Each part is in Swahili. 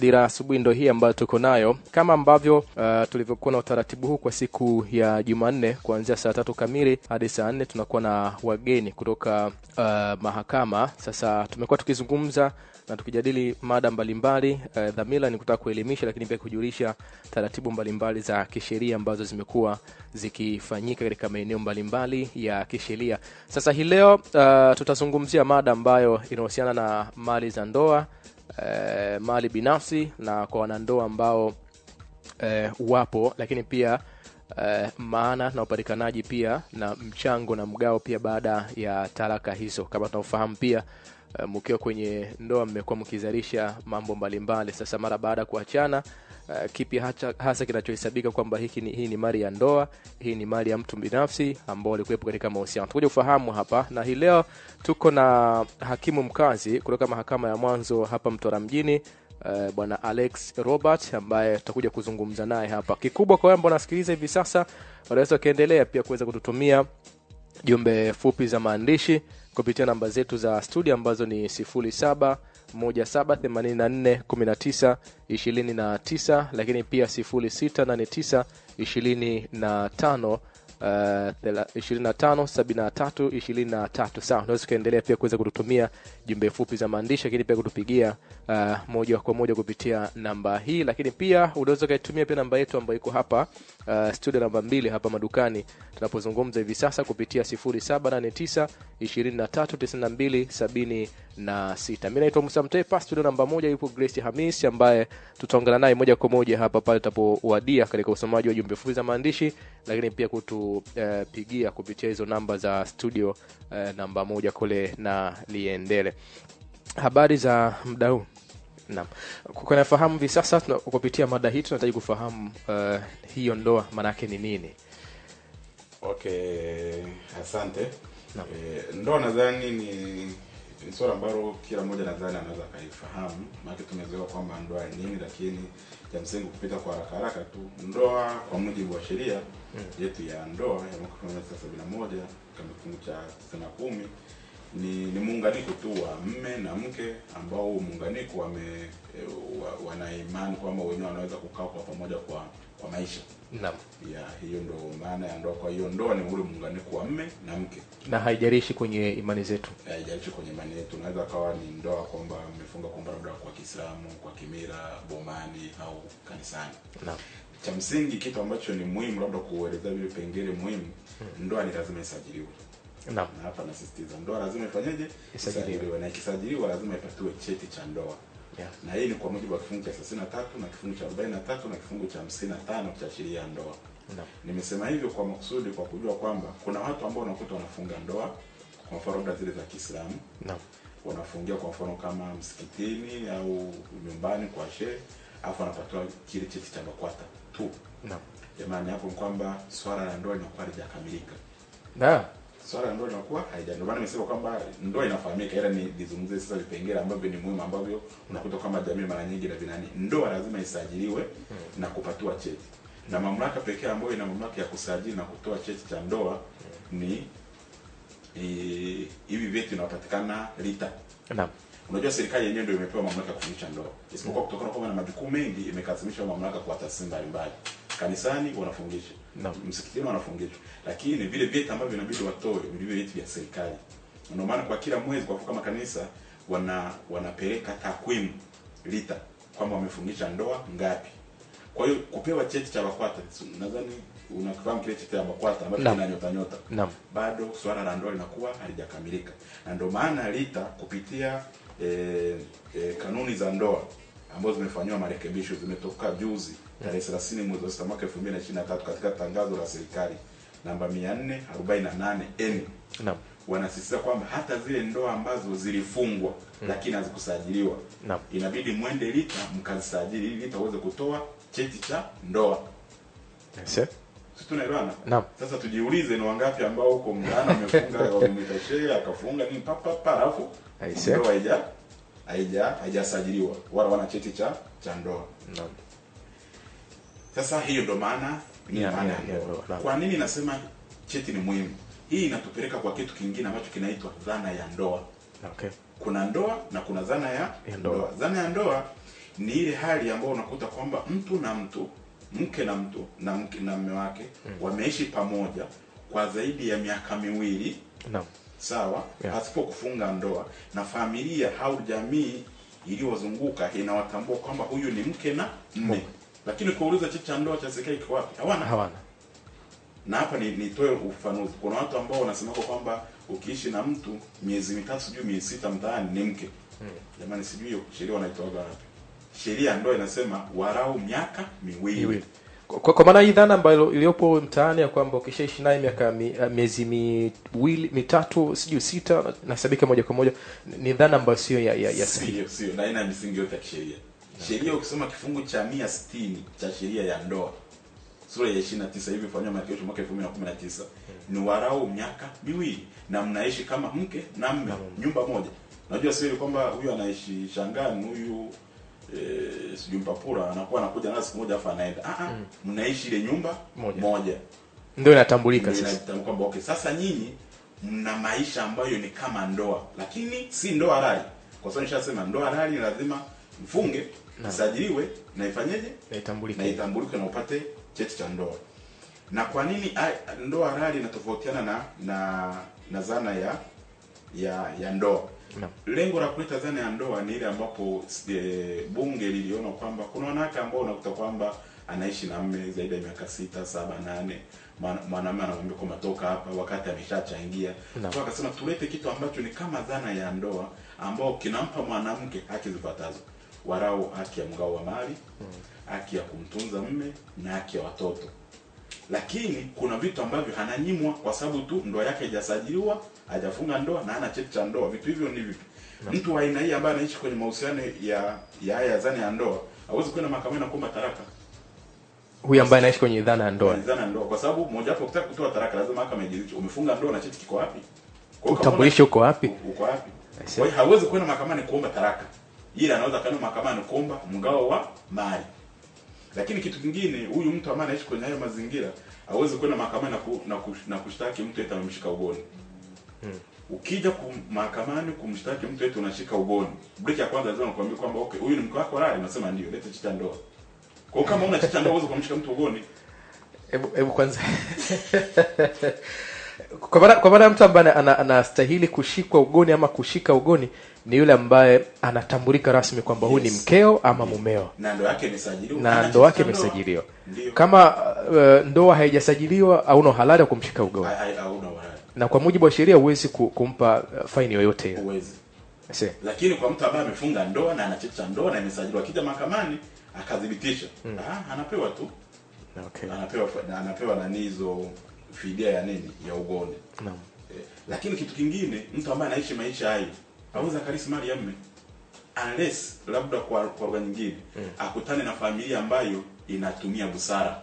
dira asubuhi ndo hii ambayo tuko nayo kama ambavyo uh, tulivyokuwa na utaratibu huu kwa siku ya jumanne kuanzia saa tatu kamili hadi saa nne tunakuwa na wageni kutoka uh, mahakama sasa tumekuwa tukizungumza na tukijadili mada mbalimbali uh, dhamira ni kutaka kuelimisha lakini pia kujulisha taratibu mbalimbali za kisheria ambazo zimekuwa zikifanyika katika maeneo mbalimbali ya kisheria sasa hii leo uh, tutazungumzia mada ambayo inahusiana na mali za ndoa uh, mali binafsi na kwa wanandoa ambao uh, wapo lakini pia Uh, maana na upatikanaji pia na mchango na mgao pia baada ya talaka hizo kama tunavyofahamu pia uh, mkiwa kwenye ndoa mmekuwa mkizalisha mambo mbalimbali sasa mara baada ya kuachana uh, kipi hasa, hasa kinachohesabika kwamba hiki ni, hii ni mali ya ndoa hii ni mali ya mtu binafsi ambao walikuwepo katika mahusiano tukuja ufahamu hapa na hii leo tuko na hakimu mkazi kutoka mahakama ya mwanzo hapa mtora mjini Uh, bwana alex robert ambaye tutakuja kuzungumza naye hapa kikubwa kwa ambao nasikiliza hivi sasa wanaweza ukaendelea pia kuweza kututumia jumbe fupi za maandishi kupitia namba zetu za studio ambazo ni 07 17841929 lakini pia 068925 Uh, 257323 sawa unaweza ukaendelea pia kuweza kututumia jumbe fupi za maandishi lakini pia kutupigia uh, moja kwa moja kupitia namba hii lakini pia unaweza ukaitumia pia namba yetu ambayo iko hapa uh, studio namba mbili hapa madukani tunapozungumza hivi sasa kupitia 0789 239276 mi naitwa musa mtepa studio namba moja yupo grace hamis ambaye tutaongana naye moja kwa moja hapa pale tutapowadia katika usomaji wa jumbe fupi za maandishi lakini pia kutupigia uh, kupitia hizo namba za studio uh, namba moja kule na liendele habari za muda huu naam kunafahamu hivi sasa tuna- kupitia mada hii tunahitaji kufahamu uh, hiyo ndoa maanaake ni nini okay asante Naam. e, ndoa nadhani ni ni swala ambalo kila mmoja nadhani anaweza akaifahamu maanake tumezoea kwamba ndoa ni nini lakini cha msingi kupita kwa haraka haraka tu ndoa kwa mujibu wa sheria yetu ya ndoa ya mwaka elfu moja mia tisa sabini na moja kama kifungu cha tisini na kumi ni ni muunganiko tu wa mme na mke ambao huu muunganiko wame e, wa, wana imani kwamba wenyewe wanaweza kukaa kwa pamoja kwa kwa maisha naam ya hiyo ndo maana ya ndoa kwa hiyo ndoa ni ule muunganiko wa mme na mke na haijarishi kwenye imani zetu haijalishi kwenye imani yetu unaweza kawa ni ndoa kwamba mmefunga kwamba labda kwa kiislamu kwa kimira bomani au kanisani naam cha msingi kitu ambacho ni muhimu labda kuelezea vile pengele muhimu ndoa ni lazima isajiliwe naam na hapa nasisitiza ndoa lazima ifanyeje Isajiliwe. na ikisajiliwa lazima ipatiwe cheti cha ndoa yeah. na hii ni kwa mujibu wa kifungu cha 33 na kifungu cha 43 na kifungu cha 55 cha sheria ya ndoa naam nimesema hivyo kwa makusudi kwa kujua kwamba kuna watu ambao unakuta wanafunga ndoa kwa mfano labda zile za kiislamu naam wanafungia kwa mfano kama msikitini au nyumbani kwa shehe alafu anapatiwa kile cheti cha bakwata tu naam jamani hapo ni kwamba swala la ndoa linakuwa halijakamilika na swala la ndoa linakuwa haija ndio maana nimesema kwamba ndoa inafahamika ila ni nizungumzie sasa vipengele ambavyo ni muhimu ambavyo unakuta kama jamii mara nyingi na vinani ndoa lazima isajiliwe na kupatiwa cheti na mamlaka pekee ambayo ina mamlaka ya kusajili na kutoa cheti cha ndoa ni eh, hivi vyetu vinapatikana lita naam unajua serikali yenyewe ndio imepewa mamlaka ya kufundisha ndoa isipokuwa kutokana kwamba na majukumu mengi imekasimisha mamlaka kwa taasisi mbalimbali kanisani wanafungisha Naam. msikitini wanafungishwa lakini vile vyeti ambavyo inabidi watoe ni vile vyeti vya serikali ndio maana kwa kila mwezi kwa kama kanisa wana wanapeleka takwimu lita kwamba wamefungisha ndoa ngapi kwa hiyo kupewa cheti cha BAKWATA nadhani unafahamu kile cheti cha BAKWATA ambacho Naam. kina nyota nyota naam bado swala la ndoa linakuwa halijakamilika na ndio maana lita kupitia e, e, kanuni za ndoa ambazo zimefanyiwa marekebisho zimetoka juzi tarehe 30 mwezi wa sita mwaka 2023 katika tangazo la serikali namba 448 n naam wanasisitiza kwamba hata zile ndoa ambazo zilifungwa lakini hazikusajiliwa naam inabidi mwende lita mkazisajili ili lita uweze kutoa cheti cha ndoa Yes, eh? si tunaelewana Naam. sasa tujiulize ni wangapi ambao huko mtaani wamefunga wamemwita shehe akafunga nini papa papa alafu Aise. ndoa haija haija haijasajiliwa wala wana cheti cha cha ndoa naam sasa hiyo ndo maana ni Ya, maana ya, ya ya, ndoa naam. kwa nini nasema cheti ni muhimu hii inatupeleka kwa kitu kingine ambacho kinaitwa dhana ya ndoa okay kuna ndoa na kuna dhana ya, Ya ndoa. Dhana ya ndoa ni ile hali ambayo unakuta kwamba mtu na mtu mke na mtu na mke na mme wake wameishi pamoja kwa zaidi ya miaka miwili naam sawa Yeah. pasipo kufunga ndoa na familia au jamii iliyozunguka inawatambua kwamba huyu ni mke na mme lakini kuuliza cheti cha ndoa cha serikali kiko wapi hawana hawana na hapa ni nitoe ufafanuzi kuna watu ambao wanasemako kwamba ukiishi na mtu miezi mitatu sijui miezi sita mtaani ni mke jamani sijui hiyo sheria wanaitoaga wapi sheria ya ndoa inasema warau miaka miwili miwili kwa, kwa maana hii dhana ambayo iliyopo mtaani ya kwamba ukishaishi naye miaka mi, miezi miwili mitatu sijui sita nasabika moja kwa moja ni dhana ambayo sio ya, ya, ya sahihi sio sio na haina misingi yote ya kisheria sheria ukisoma kifungu cha mia sitini cha sheria ya ndoa sura ya 29 hivi fanywa marekebisho mwaka 2019 ni warau miaka miwili na mnaishi kama mke na mme nyumba moja najua sio ile kwamba huyu anaishi shangani huyu eh, sijui mpapura anakuwa anakuja na siku moja afa anaenda ah ah mnaishi ile nyumba Moja. moja ndio inatambulika ndio sasa inatamka kwamba okay, sasa nyinyi mna maisha ambayo ni kama ndoa, lakini si ndoa halali, kwa sababu nishasema ndoa halali lazima mfunge, isajiliwe na ifanyeje, inatambulika na itambulike na upate cheti cha ndoa. Na kwa nini a- ndoa halali inatofautiana na na na zana ya ya ya ndoa? Naam. Lengo la kuleta dhana ya ndoa ni ile ambapo e, bunge liliona kwamba kuna wanawake ambao unakuta kwamba anaishi na mme zaidi ya miaka sita saba nane Mwana- mwanamume anamwambia kwamba toka hapa wakati ameshachangia Naam. so akasema tulete kitu ambacho ni kama dhana ya ndoa ambao kinampa mwanamke haki zifuatazo warau haki ya mgao wa mali haki ya kumtunza mme na haki ya watoto lakini kuna vitu ambavyo ananyimwa kwa sababu tu ndoa yake haijasajiliwa hajafunga ndoa na hana cheti cha ndoa vitu hivyo ni vipi mtu wa aina hii ambaye anaishi kwenye mahusiano ya ya haya ya zana ya ndoa hawezi kwenda mahakamani na kuomba taraka huyu ambaye anaishi kwenye dhana ya ndoa kwenye zana ya ndoa kwa sababu moja wapo ukitaka kutoa taraka lazima mahakama ijiridhishe umefunga ndoa na cheti kiko wapi Kwa hiyo kama utambulisho uko wapi una- uko wapi I see. kwa hiyo hawezi kwenda mahakamani kuomba taraka ila anaweza kwenda mahakamani kuomba mgao wa mali lakini kitu kingine huyu mtu ambaye anaishi kwenye hayo mazingira hawezi kwenda mahakamani na, ku, na, kush, na kushtaki mtu eti amemshika ugoni ukija kum, mahakamani kumshtaki mtu eti unashika ugoni break ya kwanza lazima nakwambia kwamba okay huyu ni mke wako halali unasema ndio leta cheti cha ndoa kwa hiyo kama una cheti cha ndoa huwezi kumshika mtu ugoni hebu hebu kwanza kwa maana kwa maana mtu ambaye ana- anastahili kushikwa ugoni ama kushika ugoni ni yule ambaye anatambulika rasmi kwamba huyu ni Yes. mkeo ama mumeo na ndoa yake imesajiliwa na Ana ndoa cheti yake cha ndoa. imesajiliwa ndio kama uh, ndoa haijasajiliwa hauna uhalali wa kumshika ugoni Hai- hai- hauna uhalali na kwa mujibu wa sheria huwezi ku- kumpa uh, faini yoyote ile. huwezi See. lakini kwa mtu ambaye amefunga ndoa na ana cheti cha ndoa na imesajiliwa akija mahakamani akadhibitisha ah, anapewa tu Okay. anapewa na anapewa nani hizo fidia ya nini ya ugoni Naam. eh, lakini kitu kingine mtu ambaye anaishi maisha hayo hawezi akarisi mali ya mme unless labda kwa kwa lugha nyingine akutane na familia ambayo inatumia busara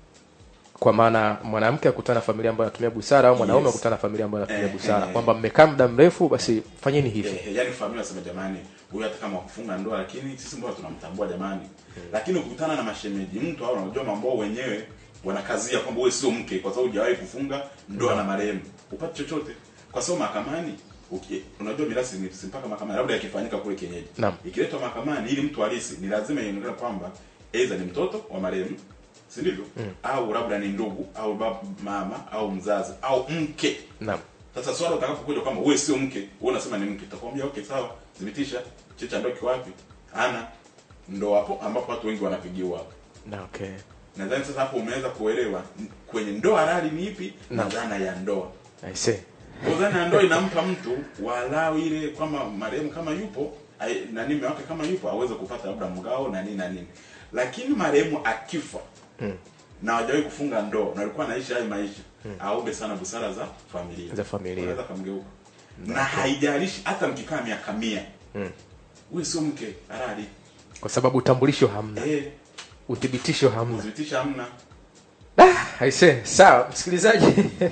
kwa maana mwanamke akutana na familia ambayo anatumia busara au mwanaume Yes. akutana na familia ambayo anatumia Eh, busara eh. kwamba mmekaa muda mrefu basi fanyeni hivi Eh, eh, yaani familia wasema jamani huyu hata kama wakufunga ndoa lakini sisi mbona tunamtambua jamani lakini ukikutana na mashemeji mtu au unajua mambo wao wenyewe wanakazia kwamba wewe sio mke kwa sababu hujawahi kufunga ndoa na marehemu upate chochote kwa sababu mahakamani uki- unajua mirasi ni si mpaka mahakamani labda yakifanyika kule kienyeji Naam. ikiletwa mahakamani ili mtu halisi ni lazima ionekane kwamba aidha ni mtoto wa marehemu si ndivyo au labda ni ndugu au baba mama au mzazi au mke naam sasa swala utakapokuja kwamba wewe sio mke, wewe unasema ni mke, utakwambia okay, sawa, thibitisha cheti cha ndoa kiko wapi? Ana ndo hapo ambapo watu wengi wanapigiwa hapo. na okay Nadhani sasa hapo umeweza kuelewa n- kwenye ndoa halali ni ipi na Naam. dhana ya ndoa. I see. Kwa dhana ya ndoa inampa mtu walau ile kwamba marehemu kama yupo ai- na mume wake kama yupo aweze kupata labda mgao na nini na nini. Lakini marehemu akifa Mm. na hawajawahi kufunga ndoa na alikuwa anaishi hayo maisha aombe sana busara za familia Za familia. Unaweza kamgeuka na haijalishi hata mkikaa miaka mia Mm. huyu sio mke halali kwa sababu utambulisho hamna eh uthibitisho hamna kudhibitisha hamna Ah, I see. sawa msikilizaji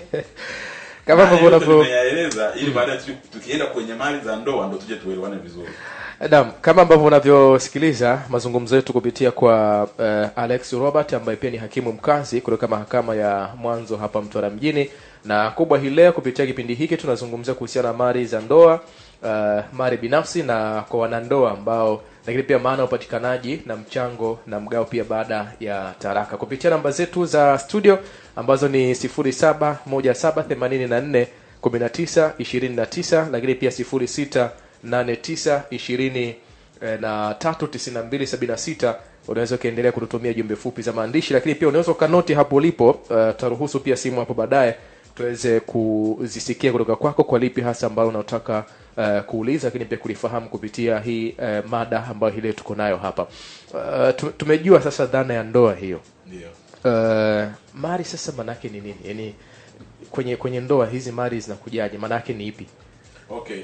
kama Haya ambavyo yote unavyo nimeyaeleza ili baadaye tu- tukienda kwenye mali za ndoa ndo tuje tuelewane vizuri Naam, kama ambavyo unavyosikiliza mazungumzo yetu kupitia kwa uh, Alex Robert ambaye pia ni hakimu mkazi kutoka mahakama ya mwanzo hapa Mtwara mjini, na kubwa hii leo kupitia kipindi hiki tunazungumzia kuhusiana na mali za ndoa uh, mali binafsi na kwa wanandoa ambao lakini pia maana ya upatikanaji na mchango na mgao pia baada ya taraka kupitia namba zetu za studio ambazo ni 071784 1929 lakini pia 068920 na 39276 unaweza ukaendelea kututumia jumbe fupi za maandishi lakini pia unaweza ukanoti hapo ulipo uh, tutaruhusu pia simu hapo baadaye tuweze kuzisikia kutoka kwako kwa lipi hasa ambalo unataka uh, kuuliza lakini pia kulifahamu kupitia hii uh, mada ambayo hii leo tuko nayo hapa uh, tu- tumejua sasa dhana ya ndoa hiyo ndio uh, mali sasa manake ni nini yaani kwenye kwenye ndoa hizi mali zinakujaje maanake ni ipi okay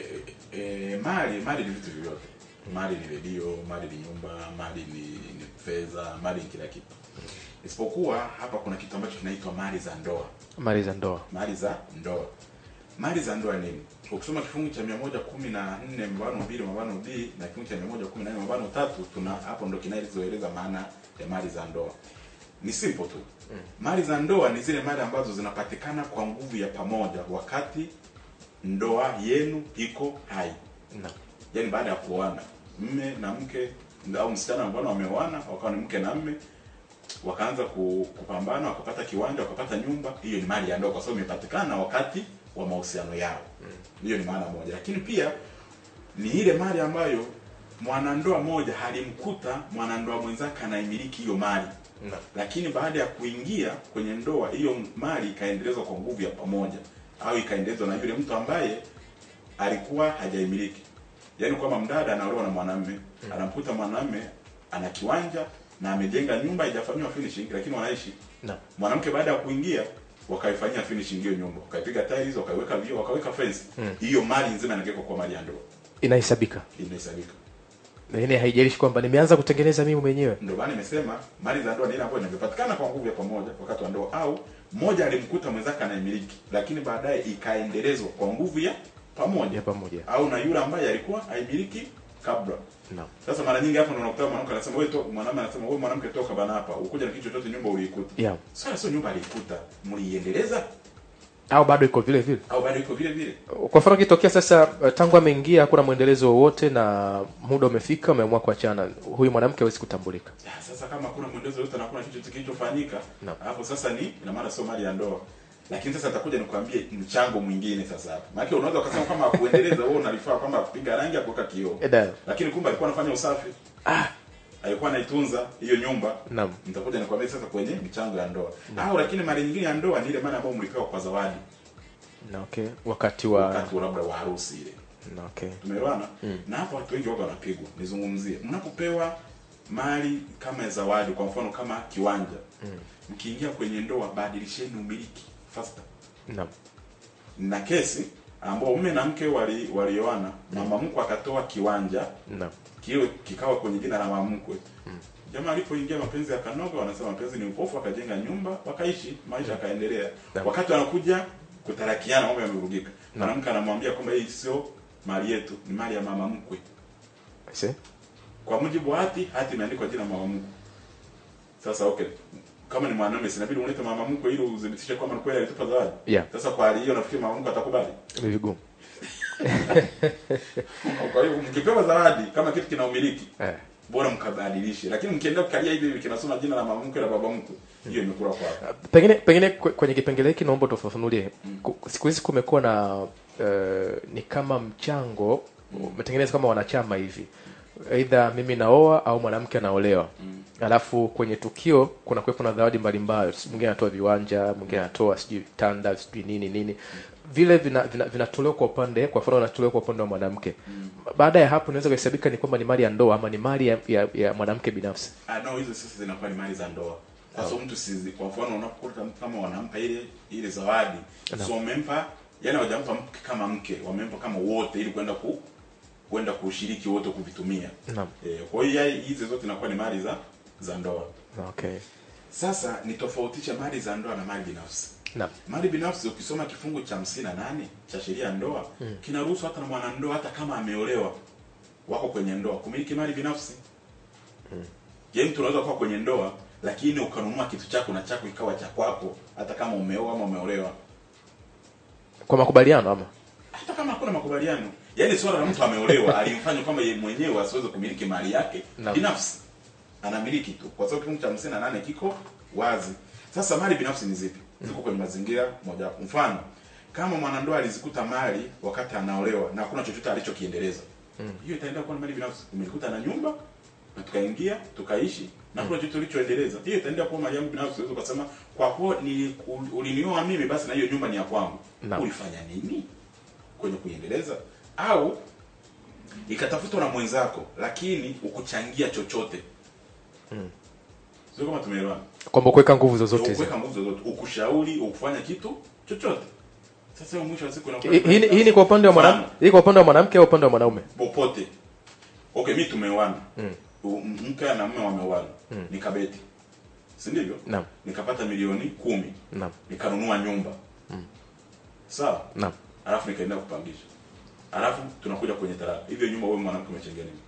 e, mali mali ni vitu vyote mali ni redio mali ni nyumba mali ni, ni fedha mali ni kila kitu isipokuwa hapa kuna kitu ambacho kinaitwa mali za ndoa mali za ndoa mali za ndoa mali za ndoa nini ukisoma kifungu cha mia moja kumi na nne mabano mbili mabano b na kifungu cha mia moja kumi na nne mabano tatu tuna hapo ndo kinazoeleza maana ya mali za ndoa ni simple tu mm. mali za ndoa ni zile mali ambazo zinapatikana kwa nguvu ya pamoja wakati ndoa yenu iko hai na yaani baada ya kuoana mme na mke au msichana ambao wameoana wakawa ni mke na mme wakaanza ku- kupambana wakapata kiwanja wakapata nyumba hiyo ni mali ya ndoa kwa sababu imepatikana wakati wa mahusiano yao hiyo ni maana moja lakini pia ni ile mali ambayo mwanandoa moja halimkuta mwanandoa mwenzake anaimiliki hiyo mali na lakini baada ya kuingia kwenye ndoa hiyo mali ikaendelezwa kwa nguvu ya pamoja au ikaendelezwa na yule mtu ambaye alikuwa hajaimiliki yaani kwamba mdada anaolewa na mwanamme anamkuta mwanamme ana kiwanja na amejenga nyumba haijafanyiwa finishing lakini wanaishi na mwanamke baada ya kuingia wakaifanyia finishing hiyo nyumba wakaipiga tiles wakaiweka vioo wakaweka fence Mm. hiyo mali nzima inagekwa kwa mali ya ndoa inahesabika inahesabika lakini haijalishi kwamba nimeanza kutengeneza mimi mwenyewe ndio maana nimesema mali za ndoa ni ile ambayo inapatikana kwa nguvu ya pamoja wakati wa ndoa au mmoja alimkuta mwenzake anayemiliki lakini baadaye ikaendelezwa kwa nguvu ya pamoja ya pamoja au na yule ambaye alikuwa haimiliki kabla na sasa mara nyingi hapo ndo unakuta mwanamke anasema wewe to mwanamume anasema wewe mwanamke toka bana hapa ukuja na kitu chochote nyumba uliikuta yeah. sasa sio nyumba aliikuta mliiendeleza au bado iko vile vile au bado iko vile vile kwa mfano kitokea sasa uh, tangu ameingia hakuna mwendelezo wowote na muda umefika umeamua kuachana huyu mwanamke hawezi kutambulika Ya, sasa kama hakuna mwendezo yote na hakuna kitu kilichofanyika Naam. hapo sasa ni ina maana sio mali ya ndoa lakini sasa atakuja nikwambie mchango mwingine sasa hapo maana unaweza ukasema kama kuendeleza wewe unalifaa kwamba kupiga rangi ya kuweka kioo Eda. lakini kumbe alikuwa anafanya usafi ah, alikuwa anaitunza hiyo nyumba naam nitakuja nikwambie sasa kwenye michango ya ndoa au lakini mali nyingine ya ndoa ni ile mali ambayo mlipewa kwa zawadi na okay wakati wa wakati wa labda wa harusi ile na okay tumeelewana na hapo watu wengi waga wanapigwa nizungumzie mnapopewa mali kama ya zawadi kwa mfano kama kiwanja mkiingia kwenye ndoa badilisheni umiliki faster naam na kesi ambao mume na mke wali walioana mama mkwe akatoa kiwanja naam kile kikawa kwenye jina la mama mkwe jamaa alipoingia mapenzi yakanoga wanasema mapenzi ni upofu akajenga nyumba wakaishi maisha yakaendelea Naam. wakati wanakuja kutarakiana mambo yamevurugika mwanamke anamwambia kwamba hii sio mali yetu ni mali ya mama mkwe See? kwa mujibu wa hati hati imeandikwa jina mama mkwe sasa okay kama ni mwanamume sinabidi ulete mama mkwe ili udhibitishe kwamba ni kweli alitupa zawadi Yeah. sasa kwa hali hiyo nafikiri mama mkwe atakubali ni vigumu kwa hiyo mkipewa zawadi kama kitu kina umiliki eh. bora mkabadilishe lakini mkiendelea kukalia hivi hivi kinasoma jina la mama mkwe na baba mkwe hiyo imekula kwako pengine pengine kwe- kwenye kipengele hiki naomba tufafanulie Ku- siku hizi kumekuwa na uh, ni kama mchango umetengenezwa kama wanachama hivi aidha mimi naoa au mwanamke anaolewa alafu kwenye tukio kuna kuwepo na zawadi mbalimbali mwingine anatoa viwanja mwingine anatoa sijui tanda sijui nini nini vile vinatolewa vina, vinatolewa kwa upande kwa mfano vinatolewa kwa upande wa mwanamke baada ya hapo inaweza kuhesabika ni kwamba ni mali ya ndoa ama ni mali ya, ya, ya mwanamke binafsi ah no hizo sasa zinakuwa ni mali za ndoa kwa sababu mtu sizi kwa mfano unapokuta mtu kama wanampa ile ile zawadi so wamempa yani hawajampa mke kama mke wamempa kama wote ili kwenda ku kwenda kushiriki wote kuvitumia naam eh, kwa hiyo yai- hizi zote zinakuwa ni mali za za ndoa okay sasa nitofautishe mali za ndoa na mali binafsi naam mali binafsi ukisoma kifungu cha hamsini na nane cha sheria ya ndoa mm. kinaruhusu hata na mwanandoa hata kama ameolewa wako kwenye ndoa kumiliki mali binafsi mm. yaani mtu unaweza kuwa kwenye ndoa lakini ukanunua kitu chako na chako ikawa cha kwako hata kama umeoa ama umeolewa kwa makubaliano ama hata kama hakuna makubaliano yaani swala la mtu ameolewa alimfanya kwamba yeye mwenyewe asiweze kumiliki mali yake Naam. binafsi. binafsi anamiliki tu kwa sababu kifungu cha hamsini na nane kiko wazi sasa mali binafsi ni zipi ziko kwenye mazingira moja mfano kama mwanandoa alizikuta mali wakati anaolewa na hakuna chochote alichokiendeleza hiyo itaenda kuwa ni mali binafsi umelikuta na nyumba na tukaingia tukaishi na hakuna chochote ulichoendeleza hiyo itaenda kuwa mali yangu binafsi unaweza ukasema kwa kuwa ni ulinioa mimi basi na hiyo nyumba ni ya kwangu Naam. ulifanya nini kwenye kuiendeleza au ikatafutwa na mwenzako lakini ukuchangia chochote sio kama tumeelewana kwamba kuweka nguvu zozote hizo ukuweka nguvu zozote ukushauri ukufanya kitu chochote sasa hiyo mwisho wa siku inakuwa Hii- hii ni- hii ni kwa upande wa mwanamke Mfano, hii kwa upande wa mwanamke au upande wa mwanaume popote okay mi tumeoana Mm. U- mke na mume wameoana nikabeti si ndivyo Naam. nikapata milioni kumi naam nikanunua nyumba sawa naam alafu nikaenda kupangisha alafu tunakuja kwenye talaka hivyo nyumba wewe mwanamke umechangia nini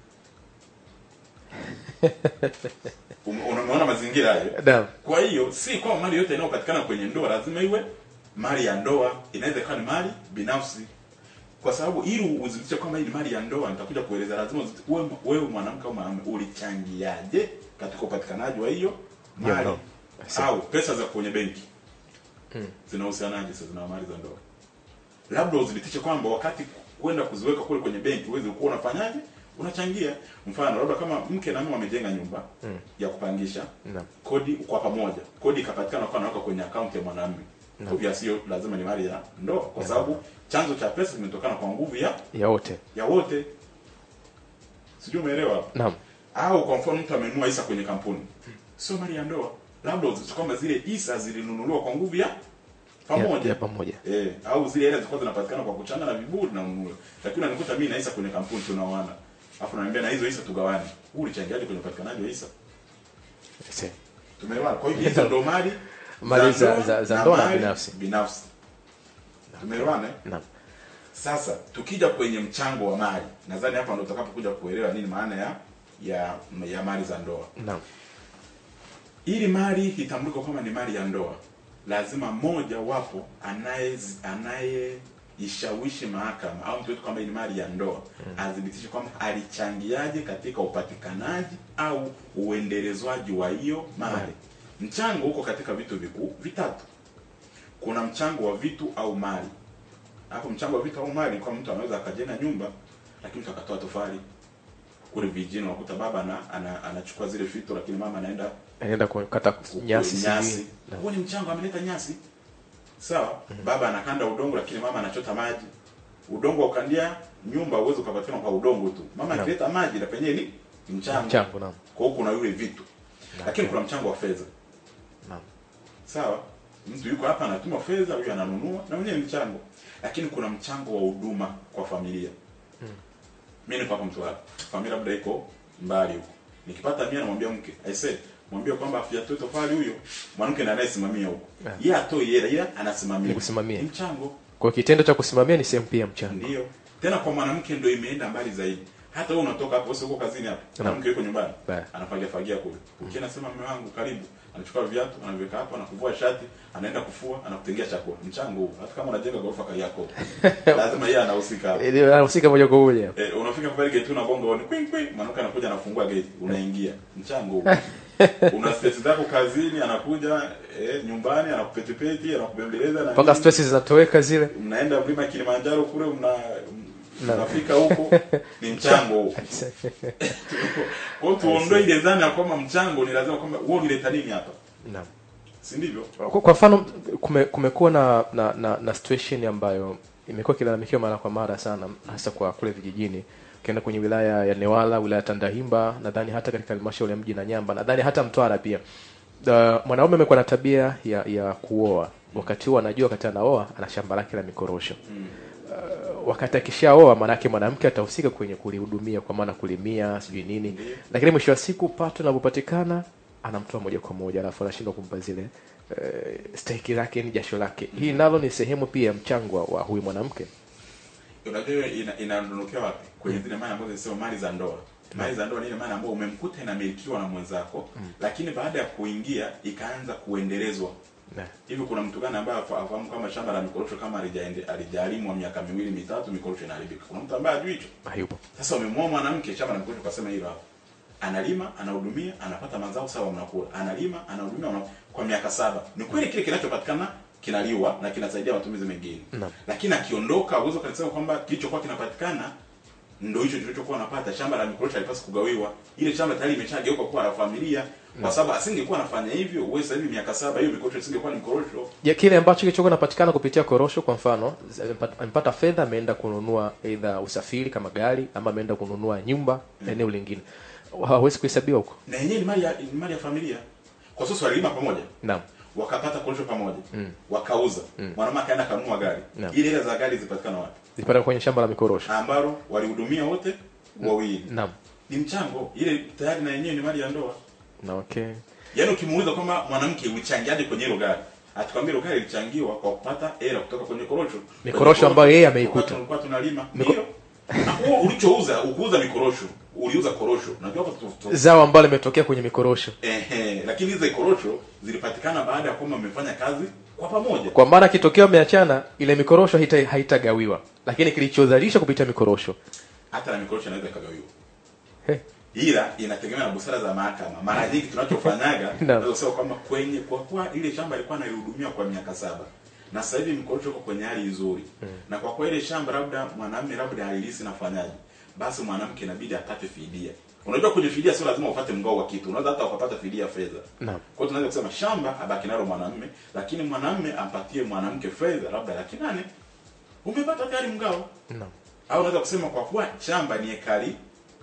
Ume- unaona mazingira hayo naam kwa hiyo si kwa mali yote inayopatikana kwenye ndoa lazima iwe mali ya ndoa inaweza ikawa ni mali binafsi kwa sababu ili udhibitishe kwamba hii ni mali ya ndoa nitakuja kueleza lazima uziti- wewe wewe mwanamke au mwanamume ulichangiaje katika upatikanaji wa hiyo Ya mali ndoa. Sawa. au pesa za kwenye benki zinahusianaje sasa na mali za ndoa labda udhibitishe kwamba wakati kwenda kuziweka kule kwenye benki uweze kuwa unafanyaje unachangia mfano labda kama mke na mume wamejenga nyumba Mm. ya kupangisha naam kodi kwa pamoja kodi ikapatikana kwa naweka kwenye akaunti ya mwanamume Naam. obvious sio lazima ni mali ya ndoa kwa sababu chanzo cha pesa kimetokana kwa nguvu ya ya wote ya wote sijui umeelewa hapo naam au kwa mfano mtu amenunua hisa kwenye kampuni sio mali ya ndoa labda uzito kwamba zile hisa zilinunuliwa kwa nguvu ya pamoja ya, ya pamoja Eh, au zile hela zilikuwa zinapatikana kwa kuchanga na viburi na ununue. Lakini unanikuta mimi na hisa kwenye kampuni tunaoana. Alafu naambia na hizo hisa tugawane. Huu ulichangiaje kwenye upatikanaji wa hisa? Se- Tumeelewana. Kwa hiyo hizo ndo mali Mali za- za- za ndoa na mali binafsi. Binafsi. Tumeelewana? eh? naam Sasa tukija kwenye mchango wa mali, nadhani hapa ndo tutakapokuja kuelewa nini maana ya ya ya mali za ndoa. naam ili mali itambulike kwamba ni mali ya ndoa lazima mmoja wapo anaye anayeishawishi mahakama au mtu wetu kwamba hii ni mali ya ndoa athibitishe kwamba alichangiaje katika upatikanaji au uendelezwaji wa hiyo mali mchango huko katika vitu vikuu vitatu kuna mchango wa vitu au mali hapo mchango wa vitu au mali kwa mtu anaweza akajenga nyumba lakini mtu akatoa tofali kule vijijini unakuta baba ana, ana, anachukua zile fito lakini mama anaenda anaenda kukata nyasi nyasi sijui. Naam. huo ni mchango ameleta nyasi sawa baba anakanda udongo lakini mama anachota maji udongo wa kukandia nyumba uweze ukapatikana kwa udongo tu mama Naam. akileta maji na penyewe ni ni mchango mchango naam kwa hiyo kuna yule vitu lakini kuna mchango wa fedha naam sawa mtu yuko hapa anatuma fedha huyu ananunua na mwenyewe ni mchango lakini kuna mchango wa huduma kwa familia Mm. mimi niko hapa Mtwara familia labda iko mbali huko nikipata mia namwambia mke i said mwambie kwamba afya toto pale huyo mwanamke ndiye anayesimamia huko Yeah. yeye atoi hela ila anasimamia Ni kusimamia. Ni mchango kwa kitendo cha kusimamia ni sehemu pia ya mchango ndio tena kwa mwanamke ndio imeenda mbali zaidi hata wewe unatoka hapo usiku kazini hapo Naam. mwanamke yuko nyumbani Yeah. anafagia fagia kule ukienda sema mume wangu karibu anachukua viatu anaviweka hapo anakuvua shati anaenda kufua anakutengea chakula mchango huu hata kama unajenga ghorofa kali yako lazima yeye anahusika hapo Eh, anahusika moja kwa moja Eh, unafika pale gate unagonga oni kwing kwing mwanamke anakuja anafungua gate unaingia mchango huu una stress zako kazini anakuja eh, nyumbani anakupetipeti anakubembeleza na mpaka nini. stress zinatoweka zile mnaenda mlima Kilimanjaro kule mna Na- mnafika huko ni mchango huo kwa hiyo tuondoe ile dhana ya kwamba mchango ni lazima kwamba wewe unileta nini hapa naam si ndivyo kwa, kwa mfano kume, kumekuwa na, na, na, na situation ambayo imekuwa ikilalamikiwa mara kwa mara sana hasa kwa kule vijijini ukienda kwenye wilaya ya Newala wilaya ya Tandahimba nadhani hata katika halmashauri ya mji na Nyamba nadhani hata Mtwara pia uh, mwanaume amekuwa na tabia ya, ya kuoa wakati huo anajua wakati anaoa ana shamba lake la mikorosho mm. wakati akishaoa maanake mwanamke atahusika kwenye kulihudumia kwa maana kulimia sijui nini Ndiyo. lakini mwisho wa siku pato linavyopatikana anamtoa moja kwa moja alafu anashindwa kumpa zile eh, stahiki lake ni jasho lake hii nalo ni sehemu pia ya mchango wa, wa huyu mwanamke unajua ina- inadondokea wapi kwenye zile mali ambazo zinasema mali za ndoa mali za ndoa ni ile mali ambayo umemkuta inamilikiwa na mwenzako lakini baada ya kuingia ikaanza kuendelezwa Na. hivi kuna mtu gani ambaye afa- afahamu kama shamba la mikorosho kama halijaende- halijalimwa miaka miwili mitatu mikorosho inaharibika kuna mtu ambaye ajui hicho hayupo sasa wamemwoa mwanamke shamba la mikorosho kasema hilo hapo analima anahudumia anapata mazao sawa mnakula analima anahudumia una... kwa miaka saba ni kweli kile kinachopatikana kinaliwa na kinasaidia matumizi mengine Naam. lakini akiondoka uwezo kanisema kwamba kilichokuwa kinapatikana ndo hicho kilichokuwa anapata shamba la mikorosho halipaswi kugawiwa ile shamba tayari imeshageuka kuwa la familia kwa sababu asingekuwa anafanya hivyo wewe sasa hivi miaka saba hiyo mikorosho isingekuwa ni mikorosho ya kile ambacho kilichokuwa kinapatikana kupitia korosho kwa mfano z- amepata- amepata fedha ameenda kununua aidha usafiri kama gari ama ameenda kununua nyumba eneo lingine hawezi kuhesabiwa huko na yenyewe ni mali ya ni mali ya familia kwa sasa walilima pamoja naam wakapata korosho pamoja wakauza mwanamke akaenda kanunua gari Naam. ile hela za gari zipatikana wapi zipata kwenye shamba la mikorosho ambalo walihudumia wote wawili naam ni mchango ile tayari na yenyewe ni mali ya ndoa na okay yaani ukimuuliza kwamba mwanamke ulichangiaje kwenye hilo gari atakwambia hilo gari ilichangiwa kwa kupata hela kutoka kwenye korosho Mikorosho Kwenye ambayo yeye wakati ameikuta. tulikuwa tunalima Miko- ndio na huo ulichouza ukuuza mikorosho uliuza korosho unajua hapo tu- tu- zao ambalo limetokea kwenye mikorosho ehe lakini hizo korosho zilipatikana baada ya kwamba mmefanya kazi kwa pamoja kwa maana kitokeo ameachana ile mikorosho haita- haitagawiwa lakini kilichozalisha kupitia mikorosho hata na mikorosho inaweza ikagawiwa He. ila inategemea na busara za mahakama mara nyingi tunachofanyaga Naam. tunaweza kusema kwamba kwenye kwa kuwa ile shamba ilikuwa naihudumia kwa miaka saba na sasa hivi mikorosho iko kwenye hali nzuri na kwa kuwa ile shamba labda mwanamume labda alilisi nafanyaje basi mwanamke inabidi apate fidia unajua kwenye fidia sio lazima upate mgao wa kitu unaweza hata ukapata fidia fedha naam kwa hiyo tunaweza kusema shamba abaki nalo mwanamume lakini mwanamume ampatie mwanamke fedha labda laki nane umepata tayari mgao naam au unaweza kusema kwa kuwa shamba ni ekari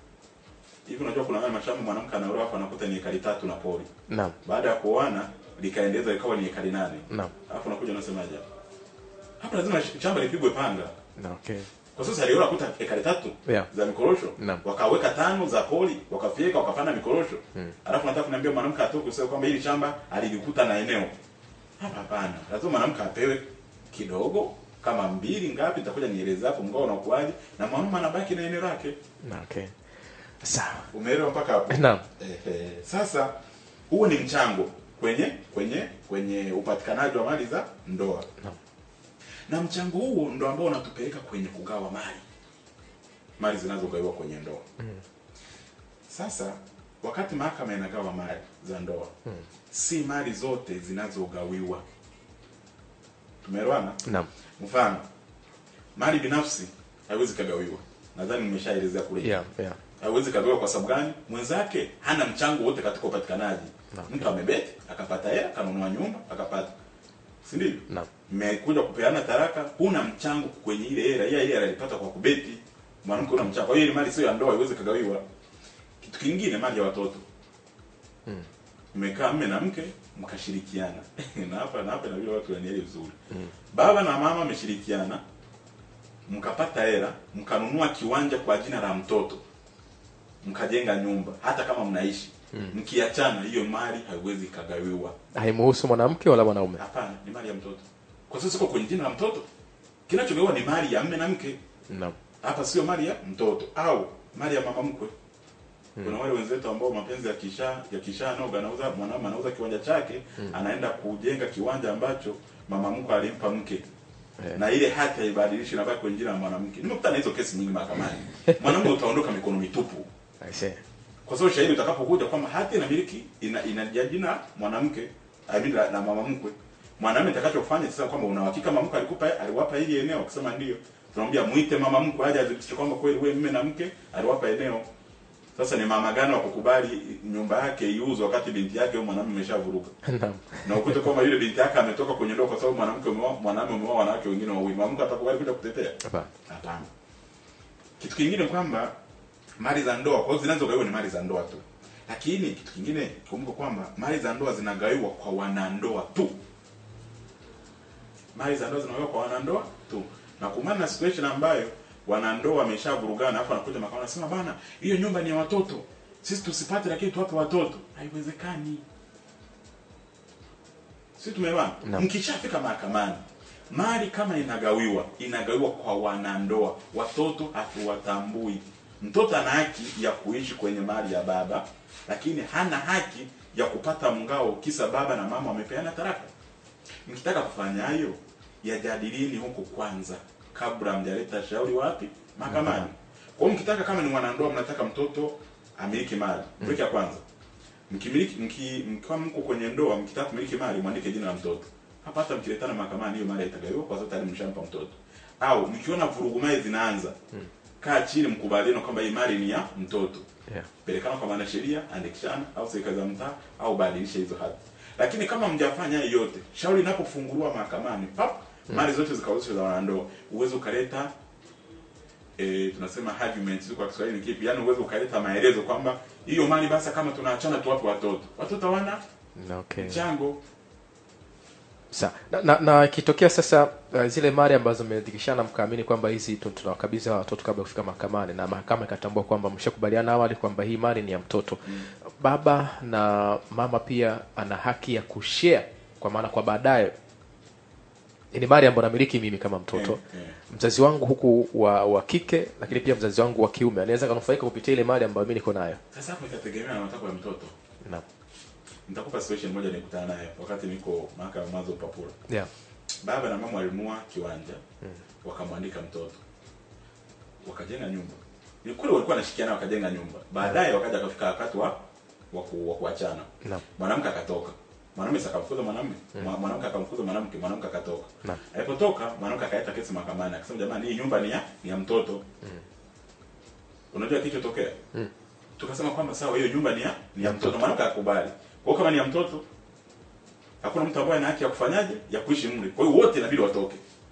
hivi unajua kuna wale mashamba mwanamke anaolewa hapa anakuta ni ekari tatu na pori naam baada ya kuoana likaendeleza ikawa ni ekari nane naam alafu unakuja unasemaje hapa? hapa lazima sh- shamba lipigwe panga na okay kwa sasa aliola kuta ekari tatu Yeah. za mikorosho Naam. wakaweka tano za pori wakafyeka wakapanda mikorosho alafu nataka kuniambia mwanamke atoke kusema kwamba hili shamba alilikuta na eneo hapa hapana lazima mwanamke apewe kidogo kama mbili ngapi nitakuja nieleze hapo mgao unakuaje na mwanaume anabaki na eneo lake na okay sawa umeelewa mpaka hapo naam Ehe. Sasa huo ni mchango kwenye kwenye kwenye upatikanaji wa mali za ndoa Naam. na mchango huo ndo ambao unatupeleka kwenye kugawa mali mali zinazogawiwa kwenye ndoa sasa wakati mahakama inagawa mali za ndoa si mali zote zinazogawiwa tumeelewana naam mfano mali binafsi haiwezi kagawiwa nadhani nimeshaelezea kule yeah yeah hawezi kagawiwa kwa sababu gani mwenzake hana mchango wote katika upatikanaji Okay. mtu amebeti akapata hela akanunua nyumba akapata si ndivyo naam mmekuja kupeana taraka huna mchango kwenye ile hela ile ile alipata kwa kubeti mwanamke una mchango kwa hiyo ile mali sio ya ndoa haiwezi kagawiwa kitu kingine mali ya watoto Mm. mmekaa mme na mke mkashirikiana na hapa na hapa inabidi watu wanielewe vizuri baba na mama mmeshirikiana mkapata hela mkanunua kiwanja kwa jina la mtoto mkajenga nyumba hata kama mnaishi mkiachana hiyo mali haiwezi ikagawiwa haimuhusu mwanamke wala mwanaume hapana ni mali ya mtoto kwa sasa siko kwenye jina la mtoto kinachogawiwa ni mali ya mme na mke naam hapa sio mali ya mtoto au mali ya mama mkwe kuna wale wenzetu ambao mapenzi yakisha yakishanoga anauza mwanaume anauza kiwanja chake anaenda kujenga kiwanja ambacho mama mkwe alimpa mke Eh. na ile hati haibadilishi inabaki kwenye jina la mwanamke nimekutana na hizo kesi nyingi mahakamani mwanamume utaondoka mikono mitupu i see kwa sababu shahidi utakapokuja kwamba hati inamiliki ina ina jina mwanamke I mean la, la mama mkwe mwanamume atakachofanya sasa kwamba una uhakika mama mkwe alikupa aliwapa hili eneo akisema ndio tunamwambia muite mama mkwe aje adhibitishe kwamba kweli wewe mume na mke aliwapa eneo sasa ni mama gani wa kukubali nyumba yake iuzwe wakati binti yake huyo mwanamume ameshavuruga naam na ukute kwamba yule binti yake ametoka kwenye ndoa kwa sababu mwanamke umeoa mwanamume umeoa wanawake wengine wawili mama mkwe atakubali kuja kutetea hapana Hapana. Kitu kingine kwamba mali za ndoa kwa hiyo zinazogawiwa ni mali za ndoa tu, lakini kitu kingine kumbuka kwamba mali za ndoa zinagawiwa kwa wanandoa tu. Mali za ndoa zinagawiwa kwa wanandoa tu, na kumana na situation ambayo wanandoa wameshavurugana, hapo anakuja makao anasema bana, hiyo nyumba ni ya watoto, sisi tusipate, lakini tuwape watoto. Haiwezekani. si tumeelewana Naam. mkishafika mahakamani mali kama inagawiwa inagawiwa kwa wanandoa watoto hatuwatambui mtoto ana haki ya kuishi kwenye mali ya baba lakini hana haki ya kupata mngao kisa baba na mama wamepeana taraka mkitaka kufanya hayo yajadilini huko kwanza kabla mjaleta shauri wapi mahakamani kwa hiyo mkitaka kama ni mwanandoa mnataka mtoto amiliki mali break ya kwanza mkimiliki mki, mkiwa mko kwenye ndoa mkitaka kumiliki mali mwandike jina la mtoto hapa hata mkiletana mahakamani hiyo mali haitagawiwa kwa sababu tayari mshampa mtoto au mkiona vurugu mali zinaanza kaa chini mkubaliane kwamba hii mali ni ya mtoto yeah. pelekana kwa mwanasheria andikishana au serikali za mtaa au badilisha hizo hati lakini kama mjafanya hayo yote shauri linapofunguliwa mahakamani pap mali zote zikauzishwa za wanandoa uwezo ukaleta e, tunasema arguments kwa Kiswahili ni kipi yani uwezo ukaleta maelezo kwamba hiyo mali basi kama tunaachana tuwape watoto watoto hawana Na, okay. mchango Sa, na, na, na ikitokea sasa uh, zile mali ambazo mmeandikishana mkaamini kwamba hizi tu- tunawakabidhi hawa watoto kabla ya kufika mahakamani na mahakama ikatambua kwamba mshakubaliana awali kwamba hii mali ni ya mtoto baba na mama pia ana haki ya kushare kwa maana kwa baadaye ni mali ambayo namiliki mimi kama mtoto Eh, eh. mzazi wangu huku wa, wa kike lakini pia mzazi wangu wa kiume anaweza kanufaika kupitia ile mali ambayo mi niko nayo sasa hapo itategemea na matakwa ya mtoto Naam. nitakupa situation moja nilikutana nayo wakati niko mahakama ya mwanzo Papura yeah. baba na mama walinunua kiwanja wakamwandika mtoto wakajenga nyumba ni kweli walikuwa wanashikiana wakajenga nyumba baadaye wakaja wakafika wakati wa wa ku- wa kuachana Naam. mwanamke akatoka mwanamume sasa akamfukuza mwanamume Mwa- mwanamke akamfukuza mwanamke mwanamke akatoka Naam. alipotoka mwanamke akaleta kesi mahakamani akasema jamani hii nyumba ni ya ni ya mtoto unajua kilichotokea Mm. tukasema kwamba sawa hiyo nyumba ni ya ni Ya ya mtoto mtoto. mwanamke akakubali kwa hiyo kama ni ya mtoto hakuna mtu ambaye ana haki ya kufanyaje ya kuishi mle kwa hiyo wote inabidi watoke